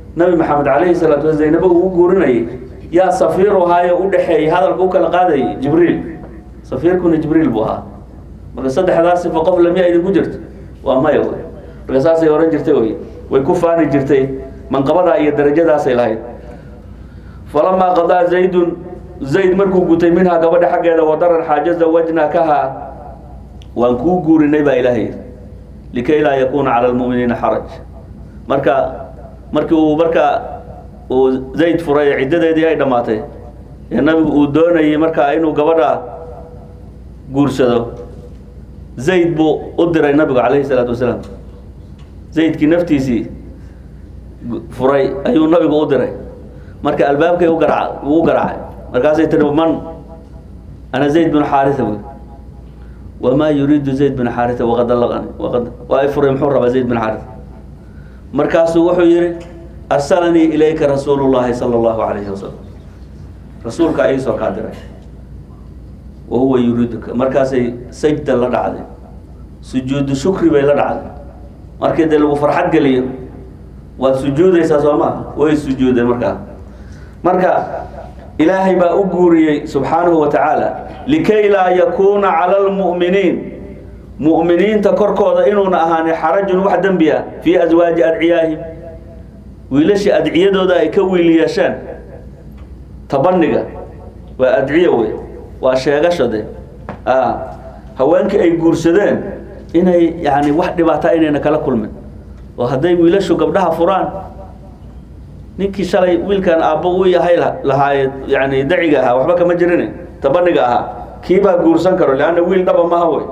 nabi maxamed calayhi salaatu wa zaynabo uu u guurinayay yaa safiiru ahaayo u dhexeeyey hadalka u kala qaadayay jibriil safiirkuna jibriil buu ahaa marka saddexdaas sifa qof lamiya idinku jirto waa maya wey marka saasay ohan jirtay wey way ku faani jirtay manqabadaa iyo darajadaasay lahayd falamaa qadaa zaydun zayd markuu gutay minhaa gabadha xaggeeda wadaran xaaja zawajnaakaha waan kuu guurinay baa ilaahay yidhi likay laa yakuuna cala lmu'miniina xaraj marka markii uu marka uu zayd furay ee ciddadeedii ay dhammaatay ee nabigu uu doonayay markaa inuu gabadha guursado zayd buu u diray nabigu calayhi salaatu wasalaam zaydkii naftiisii furay ayuu nabigu u diray marka albaabkay u garaac uu u garaacay markaasay tiri man ana zayd binu xaarisa buy wamaa yuriidu zayd bin xaarisa waqad allaqani waqad waa i furay muxuu rabaa zayd bin xaarisa markaasuu wuxuu yihi arsalanii ilayka rasuulu llahi sala allahu calayhi wasalam rasuulka ayay soo kaa diray wa huwa yuriiduka markaasay sajda la dhacday sujuudu shukri bay la dhacday markii dee lagu farxad geliyo waad sujuudaysaa soo maha way sujuudeen markaa marka ilaahay baa u guuriyey subxaanahu wa tacaala likay laa yakuuna cala almu'miniin mu'miniinta korkooda inuuna ahaanin xarajun wax dembi ah fii aswaaji adciyaahim wiilashii adciyadooda ay ka wiil yeesheen tabaniga waa adciyo wey waa sheegasho de haweenkii ay guursadeen inay yani wax dhibaata inayna kala kulmin oo hadday wiilashu gabdhaha furaan ninkii shalay wiilkan aabbo u yahay lahaaye yani daciga ahaa waxba kama jirin tabaniga ahaa kiibaa guursan karo leanna wiil dhaba maha wey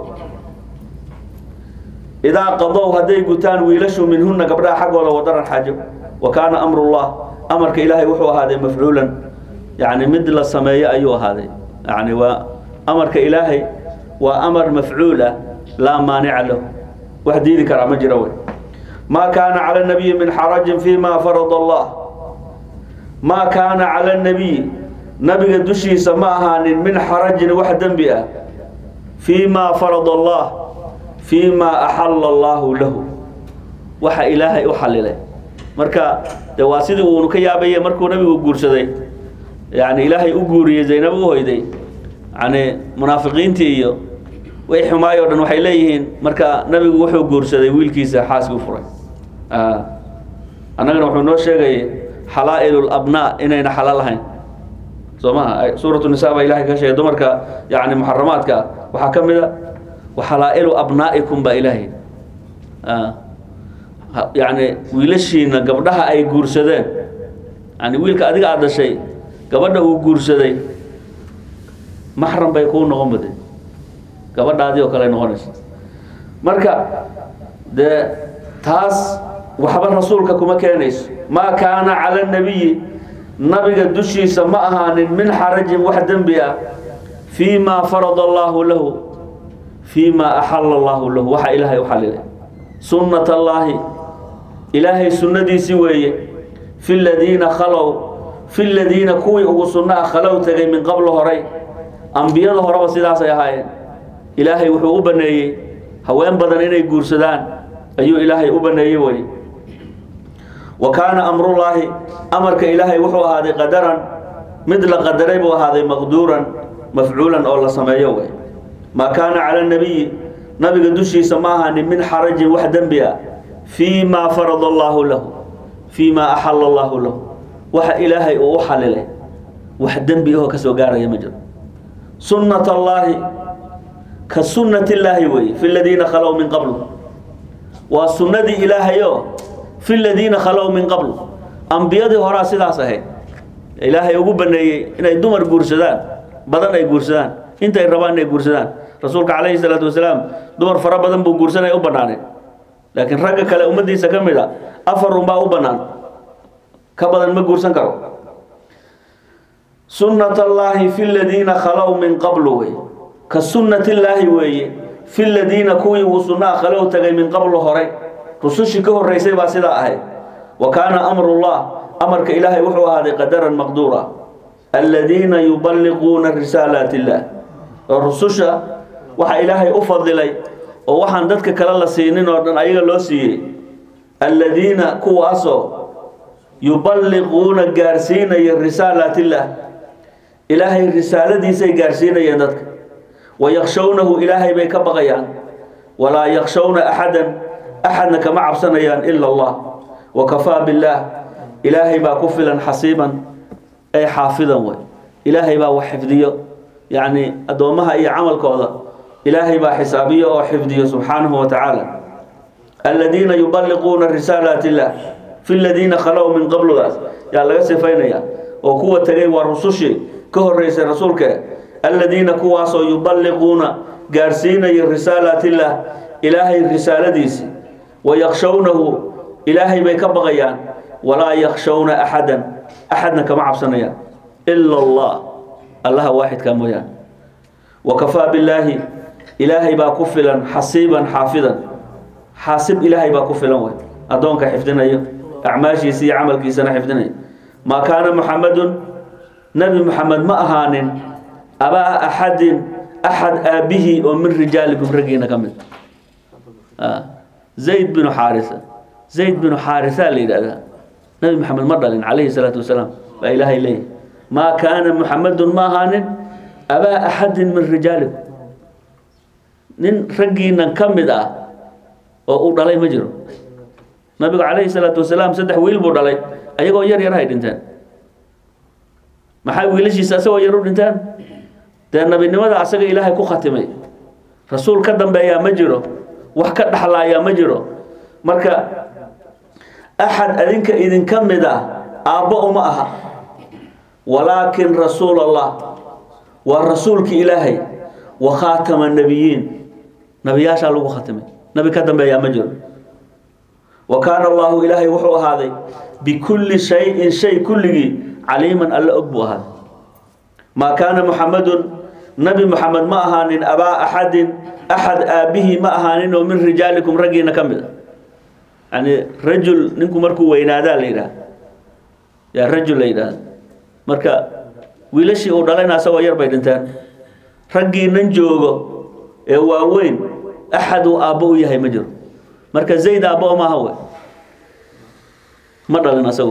idaa qadow hadday gutaan wiilashu minhuna gabdhaha xaggooda wadaran xaajo wa kaana amrullah amarka ilaahay wuxuu ahaaday mafcuulan yani mid la sameeyo ayuu ahaaday yani waa amarka ilaahay waa amar mafcuul ah laa maanica lahu wax diidi karaa ma jiro wey ma kaana cala nabiyi min xarajin fima farada allah ma kaana cala nabiyi nabiga dushiisa ma ahaanin min xarajin wax dembi ah fii ma farada allah fii ma axala allahu lahu waxa ilaahay u xalilay marka de waa sidii uunu ka yaabaye markuu nabigu guursaday yani ilaahay u guuriyey zaynab u hoyday yani munaafiqiintii iyo way xumaay o dhan waxay leeyihiin marka nabigu wuxuu guursaday wiilkiisa xaaskii u furay annagana wuxuu noo sheegayay xalaa-il abnaa inayna xalaal ahayn soo maha suuratu nisa baa ilahay ka sheegay dumarka yani muxaramaadka waxaa ka mid a waxalaa-ilu abnaa'ikum baa ilaahay yani wiilashiina gabdhaha ay guursadeen yani wiilka adiga aada dhashay gabadha uu guursaday maxram bay kuu noqon bade gabadhaadii oo kale ay noqonaysa marka dee taas waxba rasuulka kuma keenayso maa kaana cala nabiyi nabiga dushiisa ma ahaanin min xarajin wax dembi ah fii ma farada allaahu lahu fii ma axala allaahu lahu waxa ilaahay u xalilay sunnat allaahi ilaahay sunnadiisii weeye fi ladiina khalow fi ladiina kuwii ugu sunno ah khalow tegay min qablo horay ambiyada horeba sidaasay ahaayeen ilaahay wuxuu u baneeyey haween badan inay guursadaan ayuu ilaahay u baneeyey wey wa kaana amrullaahi amarka ilaahay wuxuu ahaaday qadaran mid la qadaray buu ahaaday maqduuran mafcuulan oo la sameeyo wey maa kaana cala nabiyi nabiga dushiisa ma ahaanin min xarajin wax dembi ah fii ma farada allaahu lahu fii ma axala allaahu lahu waxa ilaahay uu u xalilay wax dembi ahoo kasoo gaaraya ma jiro sunnat allaahi ka sunnati illaahi weeye fi ladiina khalow min qabl waa sunnadii ilaahayo fi ladiina khalow min qabl ambiyadii horaa sidaas ahayd ilaahay ugu baneeyey inay dumar guursadaan badan ay guursadaan intay rabaan inay guursadaan rasuulka calayhi salaatu wasalaam dumar fara badan buu guursanaya u banaaneen laakiin ragga kale ummaddiisa ka mid a afar unbaa u bannaan ka badan ma guursan karo sunnat allaahi fi ladiina khalow min qablu wey ka sunnati illaahi weeye fi ladiina kuwii uu sunnaha khalow tagay min qablu horay rusushii ka horreysay baa sidaa ahayd wa kaana amrullah amarka ilaahay wuxuu ahaaday qadaran maqduura aladiina yuballiquuna risaalaat illaah oo rususha waxa ilaahay u fadilay oo waxaan dadka kale la siinin oo dhan ayaga loo siiyey aladiina kuwaasoo yuballiquuna gaarsiinaya risaalaat illaah ilaahay risaaladiisay gaarsiinayeen dadka wayakhshawnahu ilaahay bay ka baqayaan walaa yakhshawna axadan axadna kama cabsanayaan ila allah wakafaa billaah ilaahay baa ku filan xasiiban ay xaafidan way ilaahay baa wax xifdiyo yacni addoommaha iyo camalkooda ilaahay baa xisaabiyo oo xifdiyo subxaanahu wa tacaala aladiina yuballiquuna risaalaat illah fi ladiina khalow min qabludaas yaa laga sifaynaya oo kuwa tegay waa rusushii ka horeysay rasuulka aladiina kuwaasoo yuballiquuna gaarsiinaya risaalaat illah ilaahay risaaladiisi wayakhshawnahu ilaahay bay ka baqayaan walaa yakhshawna axadan axadna kama cabsanayaan ila allah allaha waaxidka mooyaane wakafaa billaahi ilaahay baa ku filan xasiiban xaafidan xaasib ilaahay baa ku filan wey addoonka xifdinayo acmaashiisa iyo camalkiisana xifdinayo maa kaana muxamadun nebi muxamed ma ahaanin abaa axadin axad aabihii oo min rijaalikum raggiina ka mid zayd binu xaarisa zayd binu xaarisaa la yidhahdaa nebi maxamed ma dhalin calayhi salaatu wasalaam baa ilaahay leeyahy maa kaana muxamadun ma ahaanin abaa axadin min rijaalikum nin raggiinan ka mid ah oo uu dhalay ma jiro nabigu calayhi salaatu wasalaam saddex wiil buu dhalay ayagoo yar yar hay dhinteen maxay wiilashiisa asagoo yar u dhinteen dee nabinimada asaga ilaahay ku khatimay rasuul ka dambeeyaa ma jiro wax ka dhaxlaayaa ma jiro marka axad adinka idinka mid ah aabbo uma aha walaakin rasuul allah waa rasuulki ilaahay wa khaatama nebiyiin nabiyaashaa lagu khatimay nabi ka dambeeyaa ma jiro wa kaana allahu ilaahay wuxuu ahaaday bikulli shayin shay kulligii caliiman alle og buu ahaaday maa kaana muxamadun nabi muxamed ma ahaanin abaa axadin axad aabihii ma ahaanin oo min rijaalikum raggiina ka mid a yani rajul ninku markuu weynaadaa la yidhaha yaa rajul la yidhahda marka wiilashii uu dhalayna asagoo yar bay dhinteen raggiinan joogo ee waaweyn axad uu aabbo u yahay ma jiro marka zayd aabbo maaha wey ma dhalin asagu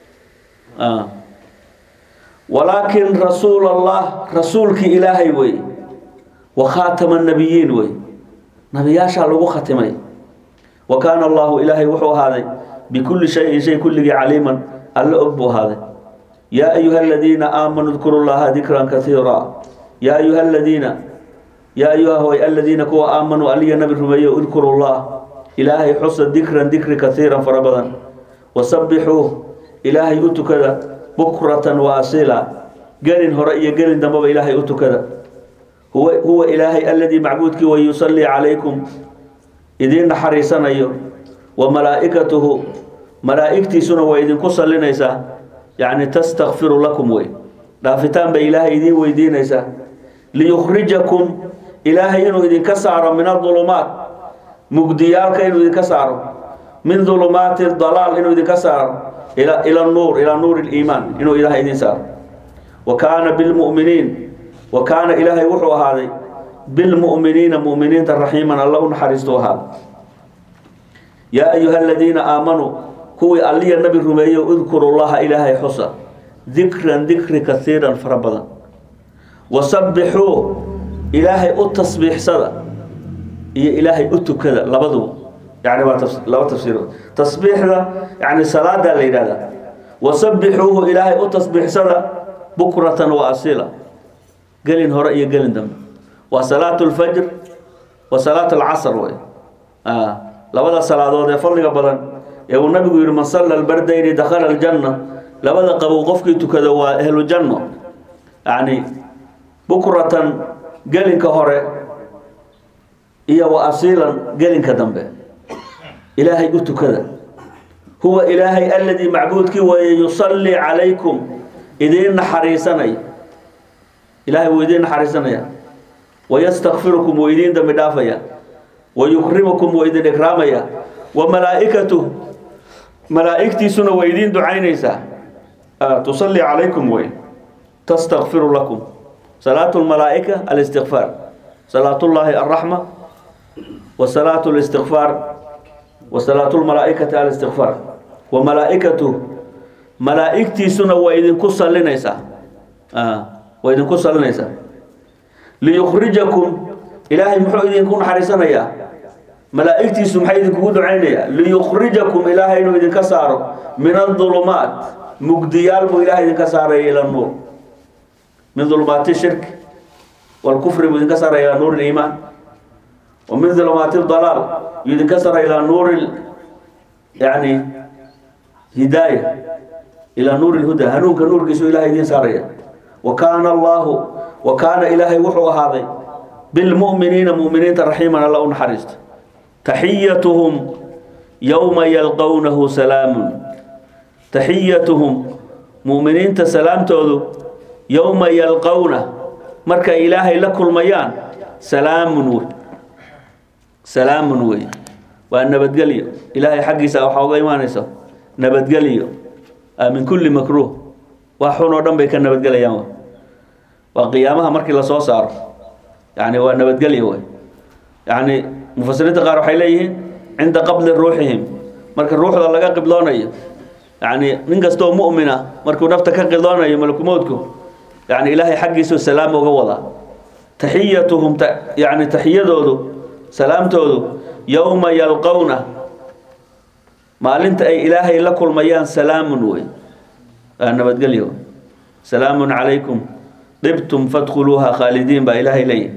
walaakin rasuul allah rasuulkii ilaahay wey wa khaatama nabiyiin wey nabiyaashaa lagu khatimay wa kaana allahu ilaahay wuxuu ahaaday bikulli shayin shay kulligii caliiman alle og buu ahaaday yaa ayuha aladiina aamanuu dkuru llaha dikran kaiira yaa ayuha aladiina yaa ayuha hoy aladiina kuwa aamanuu aliya nabi rumeeyo udkuru llah ilaahay xusa dikran dikri kaiiran fara badan wasabbixuuh ilaahay u tukada bukratan wa asila gelin hore iyo gelin dambaba ilaahay u tukada huwa huwa ilaahay aladii macbuudkii wa yusallii calaykum idiin naxariisanayo wa malaa'ikatuhu malaa'igtiisuna way idinku sallinaysaa yacni tastakfiru lakum wey dhaafitaan bay ilaahay idiin weydiinaysaa liyukhrijakum ilaahay inuu idinka saaro min adulumaat mugdiyaalka inuu idinka saaro min dulumaati dalaal inuu idinka saaro ila ila nuur ila nuuri liimaan inuu ilaahay idin saaro wa kaana bilmu'miniin wa kaana ilaahay wuxuu ahaaday bilmu'miniina mu'miniinta raxiiman alla u naxariistuu ahaaday yaa ayuha aladiina aamanuu kuwii alliya nabi rumeeyo udkuru llaha ilaahay xusa dikran dikri kaiiran fara badan wasabbixuu ilaahay u tasbiixsada iyo ilaahay u tukada labaduba yani waa laba tafsiir tasbiixda yani salaadaa la yidhahdaa wasabbixuuhu ilaahay u tasbiixsada bukratan wa asila gelin hore iyo gelin dambe waa salaatu lfajr wa salaatu alcasr wey labada salaadood ee fadliga badan ee uu nabigu yihi man salla albardayni dakhala aljanna labada qabow qofkii tukada waa ahlu janno yani bukratan gelinka hore iyo wa asiilan gelinka dambe ilaahay u tukada huwa ilaahay aladii macbuudkii weeye yusallii calaykum idiin naxariisanaya ilaahay wuu idiin naxariisanaya wayastakfirukum wuu idiin dambi dhaafaya wayukrimukum wuu idin ikraamaya wa malaa'ikatuh malaa'igtiisuna way idiin ducaynaysaa tusallii calaykum wey tastakfiru lakum salaatu lmalaa'ika alistikfaar salaatullaahi alraxma wa salaatu listikfaar wa salaatu lmalaa'ikati alistikfaar wa malaa'ikatuh malaa'igtiisuna waa idinku sallinaysaa waa idinku sallinaysaa liyukhrijakum ilaahay muxuu idinku naxariisanayaa malaa'igtiisu maxay idinkugu ducaynayaa liyukhrijakum ilaahay inuu idinka saaro min adulumaat mugdiyaal buu ilaahay idinka saaraya ila nuur min dulumaati shirki walkufri buu idinka saaraya ilaa nuur liimaan wa min dulumaati dalaal yuu idinka saaraya ilaa nuuri yani hidaaya ilaa nuuri lhuda hanuunka nuurkiisu ilahay idiin saaraya wa kaana allahu wa kaana ilaahay wuxuu ahaaday bilmu'miniina mu'miniinta raxiiman alla u naxariista taxiyatuhum yowma yalqownahu salaamun taxiyatuhum mu'miniinta salaamtoodu yowma yalqowna markay ilaahay la kulmayaan salaamun wey salaamun wey waa nabadgelyo ilaahay xaggiisa waxaa uga imaanaysa nabadgelyo min kulli makruuh wax xun oo dhan bay ka nabadgelayaan waa qiyaamaha markii lasoo saaro yani waa nabadgelyo wey yani mufasiriinta qaar waxay leeyihiin cinda qabli ruuxihim marka ruuxda laga qibloonayo yani nin kastoo mu'mina markuu nafta ka qildoonayo malakumoodku yani ilaahay xaggiisu salaam uga wadaa taxiyatuhum yani taxiyadoodu salaamtoodu yowma yalqowna maalinta ay ilaahay la kulmayaan salaamun wey waa nabadgelyo salaamun calaykum dibtum fadkhuluuha khaalidiin baa ilaahay leeyahy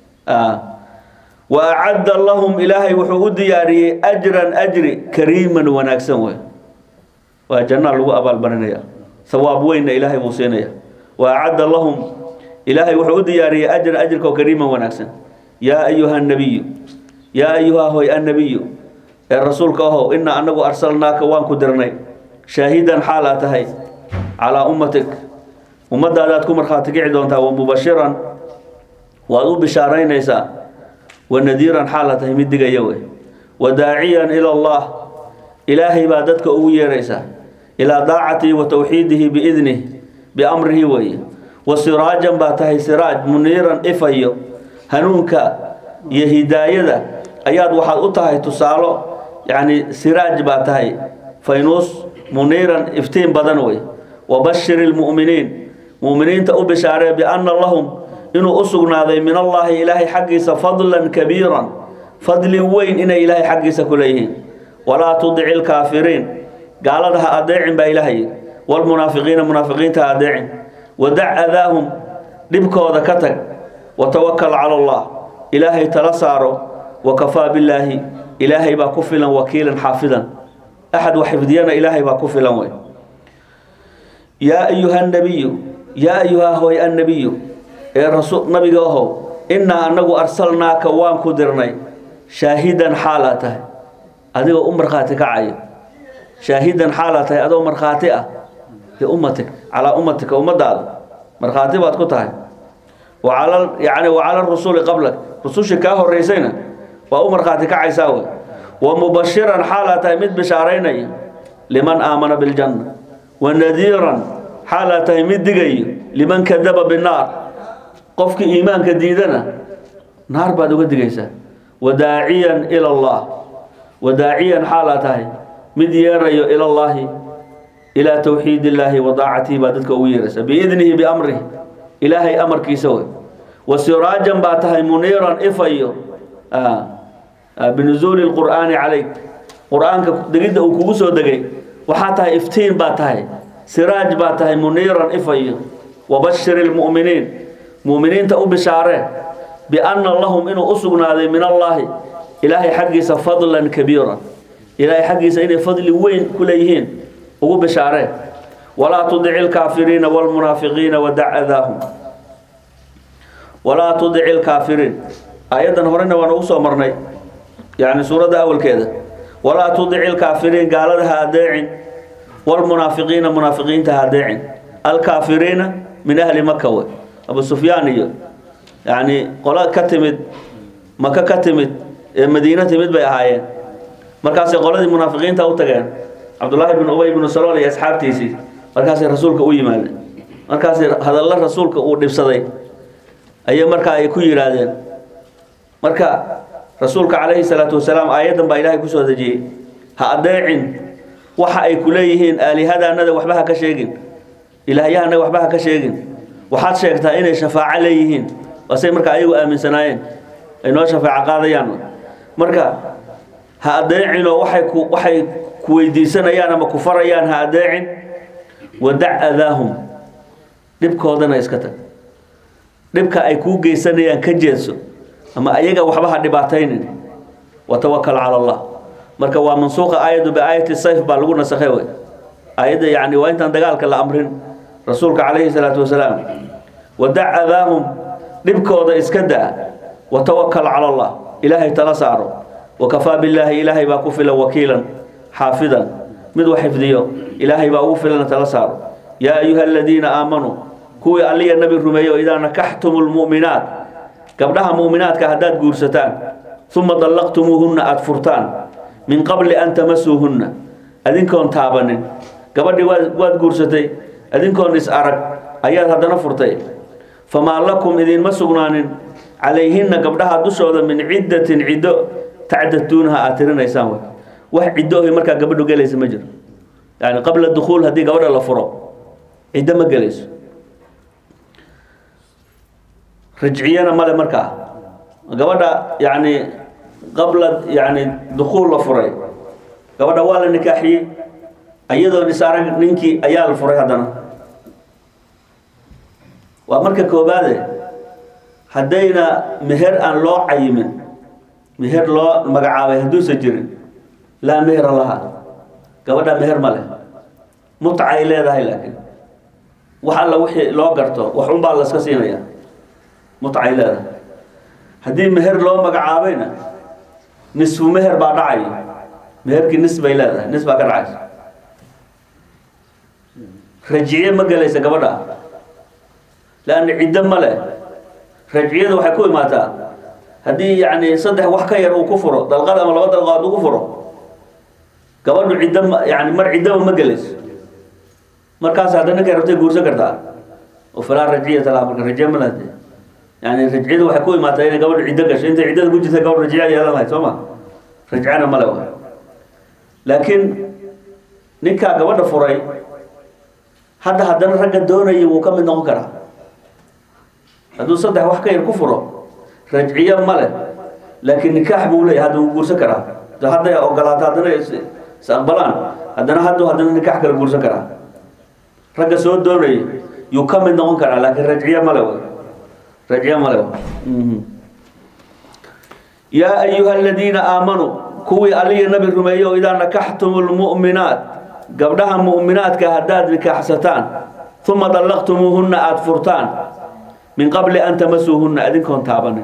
wa acadda lahum ilaahay wuxuu u diyaariyey ajran ajri kariiman wanaagsan wey waa jannaa lagu abaalmarinaya sawaab weynna ilaahay buu siinaya wa acadda lahum ilaahay wuxuu u diyaariyey ajran ajrka oo kariiman wanaagsan yaa ayuha nabiyu yaa ayuha hoy annabiyu ee rasuulka ahow inaa anagu arsalnaaka waan ku dirnay shaahidan xaal aa tahay calaa ummatik ummadaadaad ku markhaati kici doontaa wa mubashiran waad u bishaaraynaysaa wa nadiiran xaal aa tahay mid digaya wey wa daaciyan ila allah ilaahay baa dadka ugu yeeraysaa ilaa daacatihi wa towxiidihi biidnih biamrihi weeye wa siraajan baa tahay siraaj muniiran ifayo hanuunka iyo hidaayada ayaad waxaad u tahay tusaalo yacni siraaj baa tahay faynuus muniiran iftiin badan wey wabashir ilmu'miniin mu'miniinta u bishaaree bianna lahum inuu u sugnaaday min allaahi ilaahay xaggiisa fadlan kabiiran fadli weyn inay ilaahay xaggiisa ku leeyihiin walaa tudici lkaafiriin gaalada ha adeecin baa ilaahay walmunaafiqiina munaafiqiinta ha adeecin wadac adaahum dhibkooda ka tag watawakal cala allah ilaahay tala saaro wakafaa billaahi ilaahay baa ku filan wakiilan xaafidan axad wax xifdiyana ilaahay baa ku filan wey yaa ayuha nabiyu yaa ayuha hoy annabiyu ee rasul nabiga ahow innaa anagu arsalnaaka waan ku dirnay shaahidan xaalaa tahay adigoo u markhaati kacayo shaahidan xaalaa tahay adoo markhaati ah liummatik calaa ummatika ummadaada markhaati baad ku tahay wacala yani wacala rusuli qablak rusushii kaa horeysayna waa u markhaati kacaysaa wey wa mubashiran xaalaa tahay mid bishaaraynaya liman aamana biljanna wa nadiiran xaalaa tahay mid digayo liman kadaba binnaar qofkii iimaanka diidana naar baad uga digaysaa wadaaciyan ila allah wadaaciyan xaalaa tahay mid yeerayo ila llaahi ilaa towxiid illaahi wa daacatihi baa dadka ugu yeeraysa biidnihi biamrihi ilaahay amarkiisa wey wa siraajan baa tahay muniiran ifayo binuzuuli lqur'aani calayk qur-aanka degidda uu kugu soo degay waxaa tahay iftiin baa tahay siraaj baa tahay muniiran ifayo wabashir ilmu'miniin mu'miniinta u bishaaree bianna lahum inuu u sugnaaday min allaahi ilaahay xaggiisa fadlan kabiiran ilaahay xaggiisa inay fadli weyn ku leeyihiin ugu bishaaree walaa tudici lkaafiriina wlmunaafiqiina wadac adaahum walaa tudici lkaafiriin aayaddan horena waan ugu soo marnay yani suuradda awalkeeda walaa tudici lkaafiriin gaalada ha adeecin wlmunaafiqiina munaafiqiinta ha adeecin alkaafiriina min ahli maka wey abu sufyaan iyo yani qola ka timid maka ka timid ee madiino timid bay ahaayeen markaasay qoladii munaafiqiinta u tageen cabdullaahi bn ubay bnu salool iyo asxaabtiisii markaasay rasuulka u yimaadeen markaasay hadalla rasuulka uu dhibsaday ayay markaa ay ku yidhaahdeen marka rasuulka calayhi salaatu wasalaam aayaddan baa ilaahay kusoo dejiyey ha adeecin waxa ay ku leeyihiin aalihadaanada waxba ha ka sheegin ilaahyahannaga waxba ha ka sheegin waxaad sheegtaa inay shafaaco leeyihiin waasay marka ayagu aaminsanaayeen ay noo shafaaco qaadayaan marka ha adeecinoo waxay ku waxay ku weydiisanayaan ama ku farayaan ha adeecin wadac adaahum dhibkoodana iska tag dhibka ay kuu geysanayaan ka jeedso ama ayaga waxba ha dhibaataynin watawakal cala allah marka waa mansuuqa aayadu biaayati sayf baa lagu nasakhay wey aayadda yani waa intaan dagaalka la amrin rasuulka calayhi salaatu wasalaam wadac adaahum dhibkooda iska daa watawakal cala allah ilaahay tala saaro wakafaa billaahi ilaahay baa ku filan wakiilan xaafidan mid wax xifdiyo ilaahay baa ugu filan tala saaro yaa ayuha aladiina aamanuu kuwii alliya nabi rumeeyo idaa nakaxtumu lmu'minaat gabdhaha mu'minaadka haddaad guursataan uma dallaqtumuuhunna aada furtaan min qabli an tamasuuhunna adinkoon taabanin gabadhii waad waad guursatay adinkoon is arag ayaad haddana furtay famaa lakum idinma sugnaanin calayhinna gabdhaha dushooda min ciddatin ciddo tacdatuunaha aad tirinaysaan wey wax ciddo ohi markaa gabadhu gelaysa ma jiro yani qabla dukhuul haddii gabadha la furo ciddo ma gelayso rajciyana male markaa gabadha yani qabla yani dukhuul la furay gabadha waa la nikaaxiyey iyadoon is arag ninkii ayaa la furay haddana waa marka koobaade haddayna meher aan loo cayimin meher loo magacaabay hadduusan jirin laa mehera laha gabadha meher ma leh mutcay leedahay laakiin wax alla wixii loo garto wax unbaa laska siinaya mutcay leedahay haddii meher loo magacaabayna nisfu meher baa dhacay meherkii nis bay leedahay nis baa ka dhacaysa rajciye ma gelaysa gabadha lanna ciddo ma leh rajciyada waxay ku imaataa haddii yani saddex wax ka yar uu ku furo dalqad ama laba dalqaad uu ku furo gabadhu ciddo ma yani mar ciddaba ma gelayso markaas hadda ninkay rabtay guursan kartaa oo falaa rajciyata laha marka rajiye ma lehde yani rajciyada waxay ku imaataa inay gabadhu ciddo gasho intay ciddada ku jirta gabadh rajciya yeelan lahayd soo ma rajcana ma le waay laakiin ninkaa gabadha furay hadda haddana ragga doonaya wuu ka mid noqon karaa hadduu saddex wax ka yar ku furo rajciyo ma leh laakiin nikaax buu leeyahy hadda wuu guursan karaa hadday ogolaato haddana is is aqbalaan haddana haddu haddana nikaax kale guursan karaa ragga soo doonaya yuu ka mid noqon karaa laakiin rajciyo male w rajciyo male yaa ayuha aladiina aamanuu kuwii aliya nabi rumeeyo idaa nakaxtumu lmu'minaat gabdhaha mu'minaadka haddaad nikaaxsataan uma dallaqtumuuhunna aada furtaan min qabli an tamasuuhunna adinkoon taabanin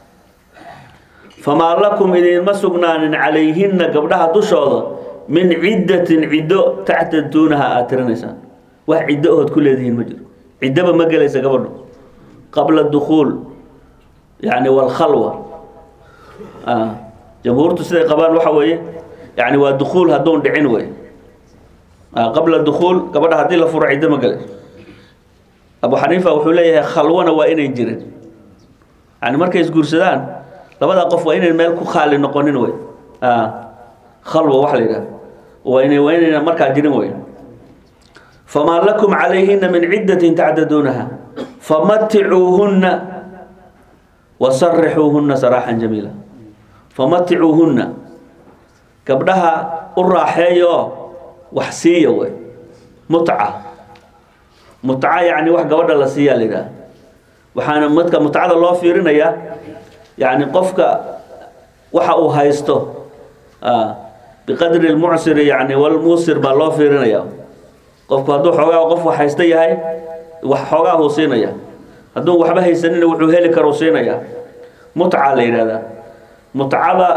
famaa lakum idinma sugnaanin calayhinna gabdhaha dushooda min ciddatin ciddo tactaduunaha aada tirinaysaan wax ciddo ood ku leedihiin ma jiro ciddaba ma gelaysa gabadhu qabla dukhuul yani walkhalwa jamhuurtu siday qabaan waxa weeye yani waa dukhuul hadduun dhicin wey qabla dukhuul gabadha haddii la furo ciddo ma gelayso abu xaniifa wuxuu leeyahay khalwana waa inayn jirin yani markay isguursadaan labada qof waa inayn meel ku khaali noqonin wey khalwa waxa la yidhaha waa ina waa inayna markaa jirin wey famaa lakum calayhina min ciddatin tacdaduunaha famaticuuhunna wasarixuuhunna saraaxan jamiila famaticuuhunna gabdhaha u raaxeeyo wax siiya wey mutca mutca yani wax gabadha la siiyaa la yidhaha waxaana madka mutcada loo fiirinayaa yani qofka waxa uu haysto biqadri lmucsiri yani walmuusir baa loo fiirinaya qofku hadduu xoogaa qof wax haysta yahay wax xoogaahuu siinaya hadduu waxba haysanina wuxuu heli karuu siinaya mutca la yidhahdaa mutcada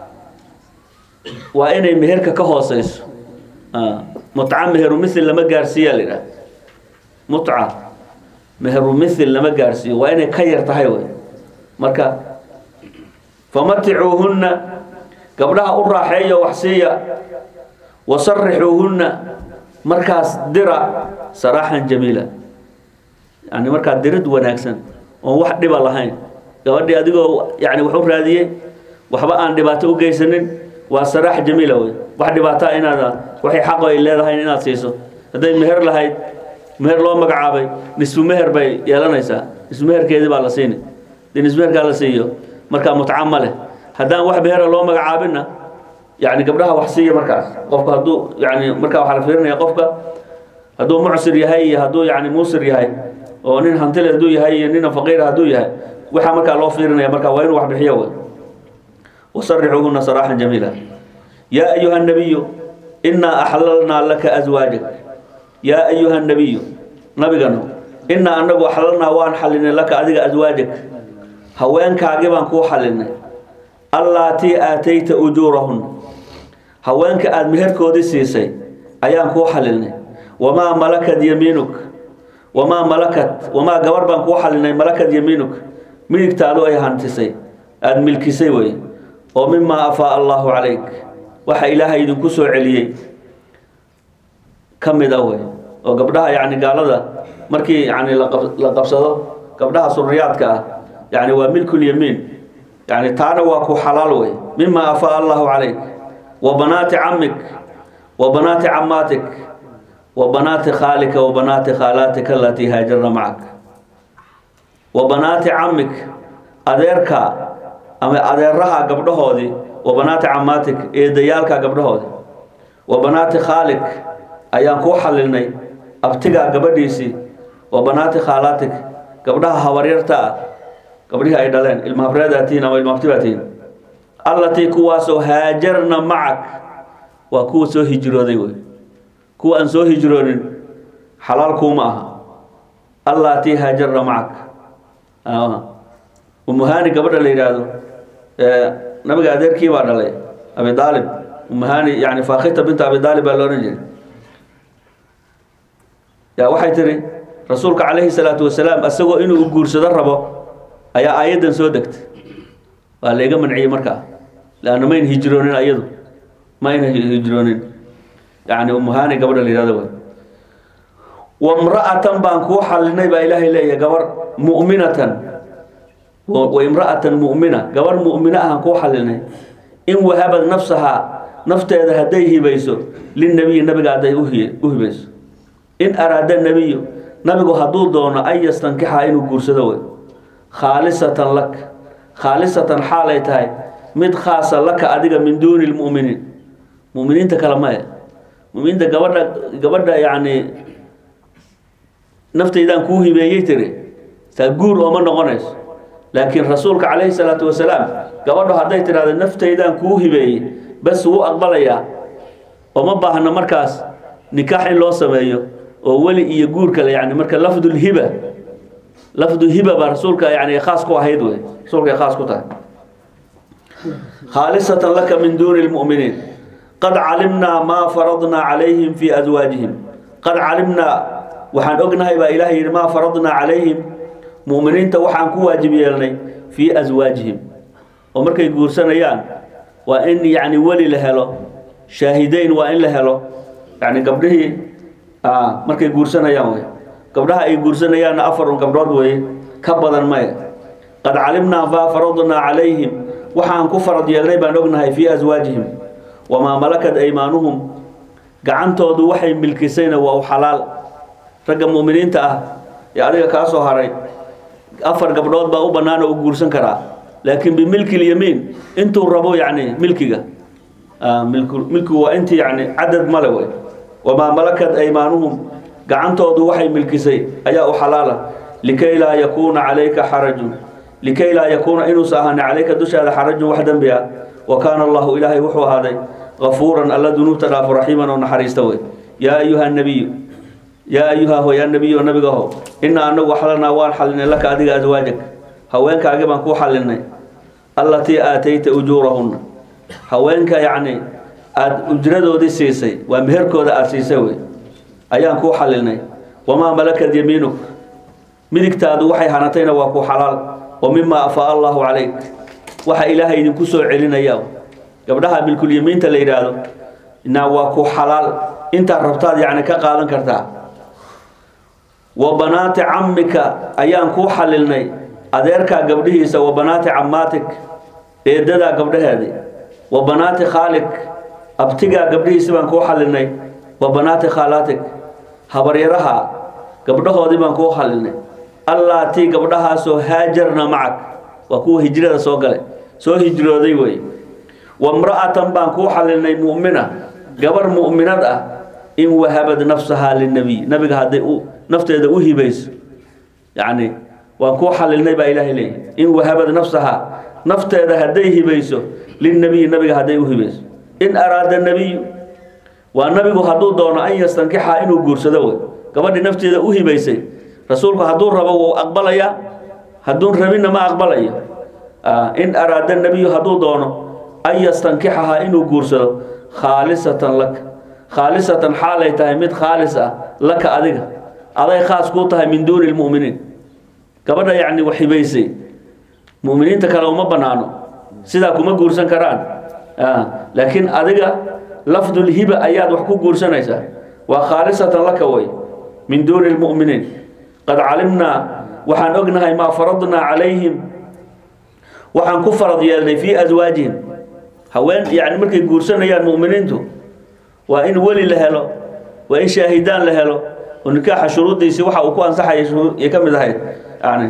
waa inay meherka ka hooseyso mutca meheru mithil lama gaarsiiya la yidhaha mutca meheru mithil lama gaarsiiyo waa inay ka yar tahay wey marka famaticuuhunna gabdhaha u raaxeeyo wax siiya wasarixuuhunna markaas dira saraaxan jamiila yani markaa dirid wanaagsan oon wax dhiba lahayn gabadhii adigoo yani wax u raadiyey waxba aan dhibaato u geysanin waa saraax jamiila wey wax dhibaataa inaad waxay xaqo ay leedahay inaad siiso hadday meher lahayd meher loo magacaabay nisfu meher bay yeelanaysaa nisfu meherkeedii baa la siini dee nisfu meherkaa la siiyo markaa mutca ma leh haddaan wax mehera loo magacaabinna yani gabdhaha wax siiya markaas qofka hadduu yani markaa waxaa la fiirinaya qofka hadduu mucsir yahay iyo hadduu yani muusir yahay oo nin hantile hadduu yahay iyo nina faqiira hadduu yahay waxaa markaa loo fiirinaya marka waa inuu wax bixiyo wey wasarixuhuna saraaxan jamiila yaa ayuha nabiyu inaa axlalnaa laka aswaajak yaa ayuha nabiyu nabiganu inaa anagu axlalnaa waan xalinay laka adiga aswaajak haweenkaagii baan kuu xalinay allaatii aatayta ujuurahun haweenka aada meherkoodii siisay ayaan kuu xalinay wamaa malakat yamiinuk wamaa malakat wamaa gabar baan kuu xalinay malakat yamiinuk midigtaadu ay hantisay aada milkisay wey oo mimaa afaa allaahu calayk waxa ilaahay idinku soo celiyey ka mid ah wey oo gabdhaha yani gaalada markii yani la qabsado gabdhaha suriyaadka ah yani waa milkulyamiin yani taana waa ku xalaal wey mima afaa allahu calayk wa banaati camik wa banaati camaatik wa banaati khaalika wa banaati khaalaatika alatii haajarna macak wa banaati camik adeerka ama adeeraha gabdhahoodii wa banaati camaatik eedayaalka gabdhahoodii wa banaati khaalik ayaan kuu xalilnay abtigaa gabadhiisii wa banaati khaalaatik gabdhaha habaryarta ah gabdhihii ay dhaleen ilmahabreedaatiin ama ilmahabtibaatiin allatii kuwaasoo haajarna macak waa kuwa soo hijrooday wey kuwa aan soo hijroonin xalaal kuuma aha allatii haajarna macak umuhani gabadha la yidhaahdo nabiga adeerkii baa dhalay abi aalib umuhani yani fakhita binta abi aalib baa loodhan jiray ya waxay tiri rasuulka calayhi salaatu wasalaam isagoo inuu guursado rabo ayaa aayaddan soo degtay waa layga manciyey markaa leanna mayn hijroonin ayadu mayna hijroonin yani umuhani gabadha la yihahdo wey wamra'atan baan kuu xalinay baa ilaahay leeyahay gabar mu'minatan wa imra'atan mu'mina gabar mu'mina ahaan kuu xalinay in wahabad nafsahaa nafteeda hadday hibayso linabiyi nabiga hadday u hibayso in araada nebiyu nabigu hadduu doono an yastankixa inuu guursado wey khaalisatan lak khaalisatan xaalay tahay mid khaasa laka adiga min duuni lmu'miniin mu'miniinta kale maya mu'miniinta gabadha gabadha yacni naftaydaan kuu hibeeyey tiri taa guur ooma noqonayso laakiin rasuulka calayhi salaatu wasalaam gabadho hadday tidhahdo naftaydaan kuu hibeeyey bas wuu aqbalayaa ooma baahna markaas nikaax in loo sameeyo oo weli iyo guur kale yani marka lafdulhiba lafdu hiba baa rasuulka yani khaas ku ahayd wey rasuulka ay khaas ku tahay khaalisatan laka min duuni lmu'miniin qad calimnaa maa faradnaa calayhim fii aswaajihim qad calimnaa waxaan ognahay baa ilahay yidhi maa faradnaa calayhim mu'miniinta waxaan ku waajib yeelnay fii aswaajihim oo markay guursanayaan waa in yani weli la helo shaahideyn waa in la helo yani gabdhihii markay guursanayaan wey gabdhaha ay guursanayaanna afarun gabdhood weye ka badan maya qad calimnaa maa faradnaa calayhim waxaan ku farad yeelnay baan ognahay fii aswaajihim wamaa malakat aymaanuhum gacantoodu waxay milkisayna waa u xalaal ragga mu'miniinta ah ee adiga kaa soo haray afar gabdhood baa u bannaan oo u guursan karaa laakiin bimilki lyamiin intuu rabo yacni milkiga milkigu waa intii yani cadad male wey wamaa malakat aymaanuhum gacantoodu waxay milkisay ayaa u xalaala likay laa yakuuna calayka xarajun likay laa yakuuna inuusa ahaanin calayka dushaada xarajun wax dembi ah wa kaana allahu ilaahay wuxuu ahaaday gafuuran alla dunuubta dhaafo raxiiman oo naxariista wey yaa ayuha nabiyu yaa ayuha ho yaa nebiyo nabigaho inaa anagu xalalnaa waan xalinay laka adiga aswaajag haweenkaagi baan kuu xalinay allatii aatayta ujuurahunna haweenka yacni aada ujradoodii siisay waa meherkooda aada siisay wey ayaan kuu xalinay wamaa malakat yamiinuk midigtaadu waxay hanatayna waa ku xalaal wa mimaa afaa allahu calayk waxa ilaahay idinku soo celinaya gabdhaha milkulyamiinta la yidhaahdo na waa ku xalaal intaad rabtaad yacni ka qaadan kartaa wa banaati cammika ayaan kuu xalilnay adeerkaa gabdhihiisa wa banaati cammaatik eedadaa gabdhaheedii wa banaati khaalik abtigaa gabdhihiisi baan kuu xalinay wa banaati khaalaatig habaryaraha gabdhahoodii baan kuu xalinay allaatii gabdhahaasoo haajarna macag waa kuwa hijrada soo galay soo hijrooday wey wamra'atan baan kuu xalinay mu'mina gabar mu'minad ah in wahabad nafsahaa linabiy nabiga hadday u nafteeda u hibayso yacni waan kuu xalilnay baa ilaahay leeyahy in wahabad nafsahaa nafteeda hadday hibayso lilnabiyi nabiga hadday u hibayso in araada nebiyu waa nabigu hadduu doono an yastankixaa inuu guursado wey gabadhii nafteeda u hibaysay rasuulku hadduu rabo wuu aqbalayaa hadduun rabinna ma aqbalayo in araada nebiyu hadduu doono an yastankixahaa inuu guursado khaalisatan laka khaalisatan xaalay tahay mid khaalis ah laka adiga aday khaas kuu tahay min duuni lmu'miniin gabadha yacni wax hibaysay mu'miniinta kale uma bannaano sidaa kuma guursan karaan laakiin adiga lafdulhiba ayaad wax ku guursanaysaa waa khaalisatan laka way min duuni lmu'miniin qad calimnaa waxaan ognahay maa faradnaa calayhim waxaan ku farad yeelnay fii aswaajihim haween yani markay guursanayaan mu'miniintu waa in weli la helo waa in shaahidaan la helo oo nikaaxa shuruuddiisii waxa uu ku ansaxaya ay ka mid ahayd yani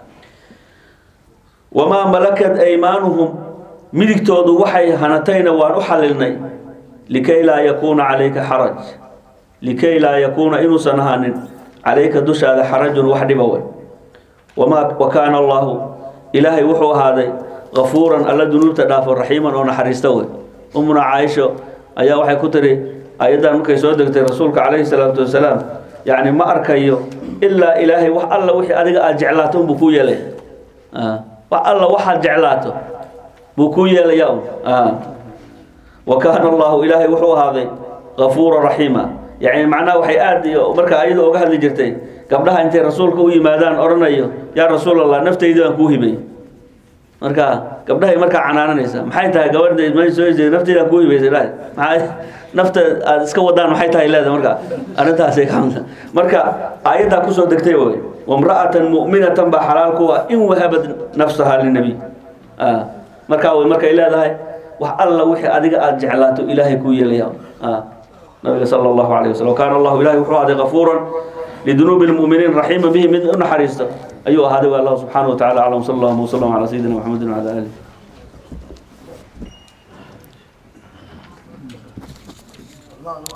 wamaa malakat aymaanuhum midigtoodu waxay hanatayna waan u xalilnay likay laa yakuuna calayka xaraj likay laa yakuuna inuusan ahaanin calayka dushaada xarajun wax dhiba wey wamaa wa kaana allaahu ilaahay wuxuu ahaaday kafuuran alla dunuubta dhaafo raxiiman oo naxariista wey umuna caaisho ayaa waxay ku tiri ayaddan markay soo degtay rasuulka calayhi salaatu wasalaam yacni ma arkayo ilaa ilaahay wax alla wixii adiga aada jeclaato unbuu kuu yeelaya wax alla waxaad jeclaato buu kuu yeelaya un wa kaana allahu ilaahay wuxuu ahaaday kafuura raxiima yani macnaha waxay aada iyo markaa ayada oga hadli jirtay gabdhaha intay rasuulka u yimaadaan odhanayo yaa rasuul allah naftaydi baan kuu hibay marka gabdhahay markaa canaananaysa maxay tahay gabadha ma soo jeed naftayda kuu hibaysay dhahay maxaa nafta aad iska wadaan maxay tahay leeda marka arrintaasay ka hadla marka aayaddaa kusoo degtay wey wamra'atan mu'minatan baa xalaal kuwa in wahabad nafsaha linabiy markaa way markay leedahay wax alla wixii adiga aada jeclaato ilaahay kuu yeelaya nabiga sala allahu calayh wasallam kaana allahu ilahay wuxuu ahaaday kafuuran lidunuubi lmu'miniin raxiima bihi mid u naxariisto ayuu ahaaday wa allah subxaanahu wa tacala aclam sala allahu wasalam calaa sayidina maxamedin wacala alih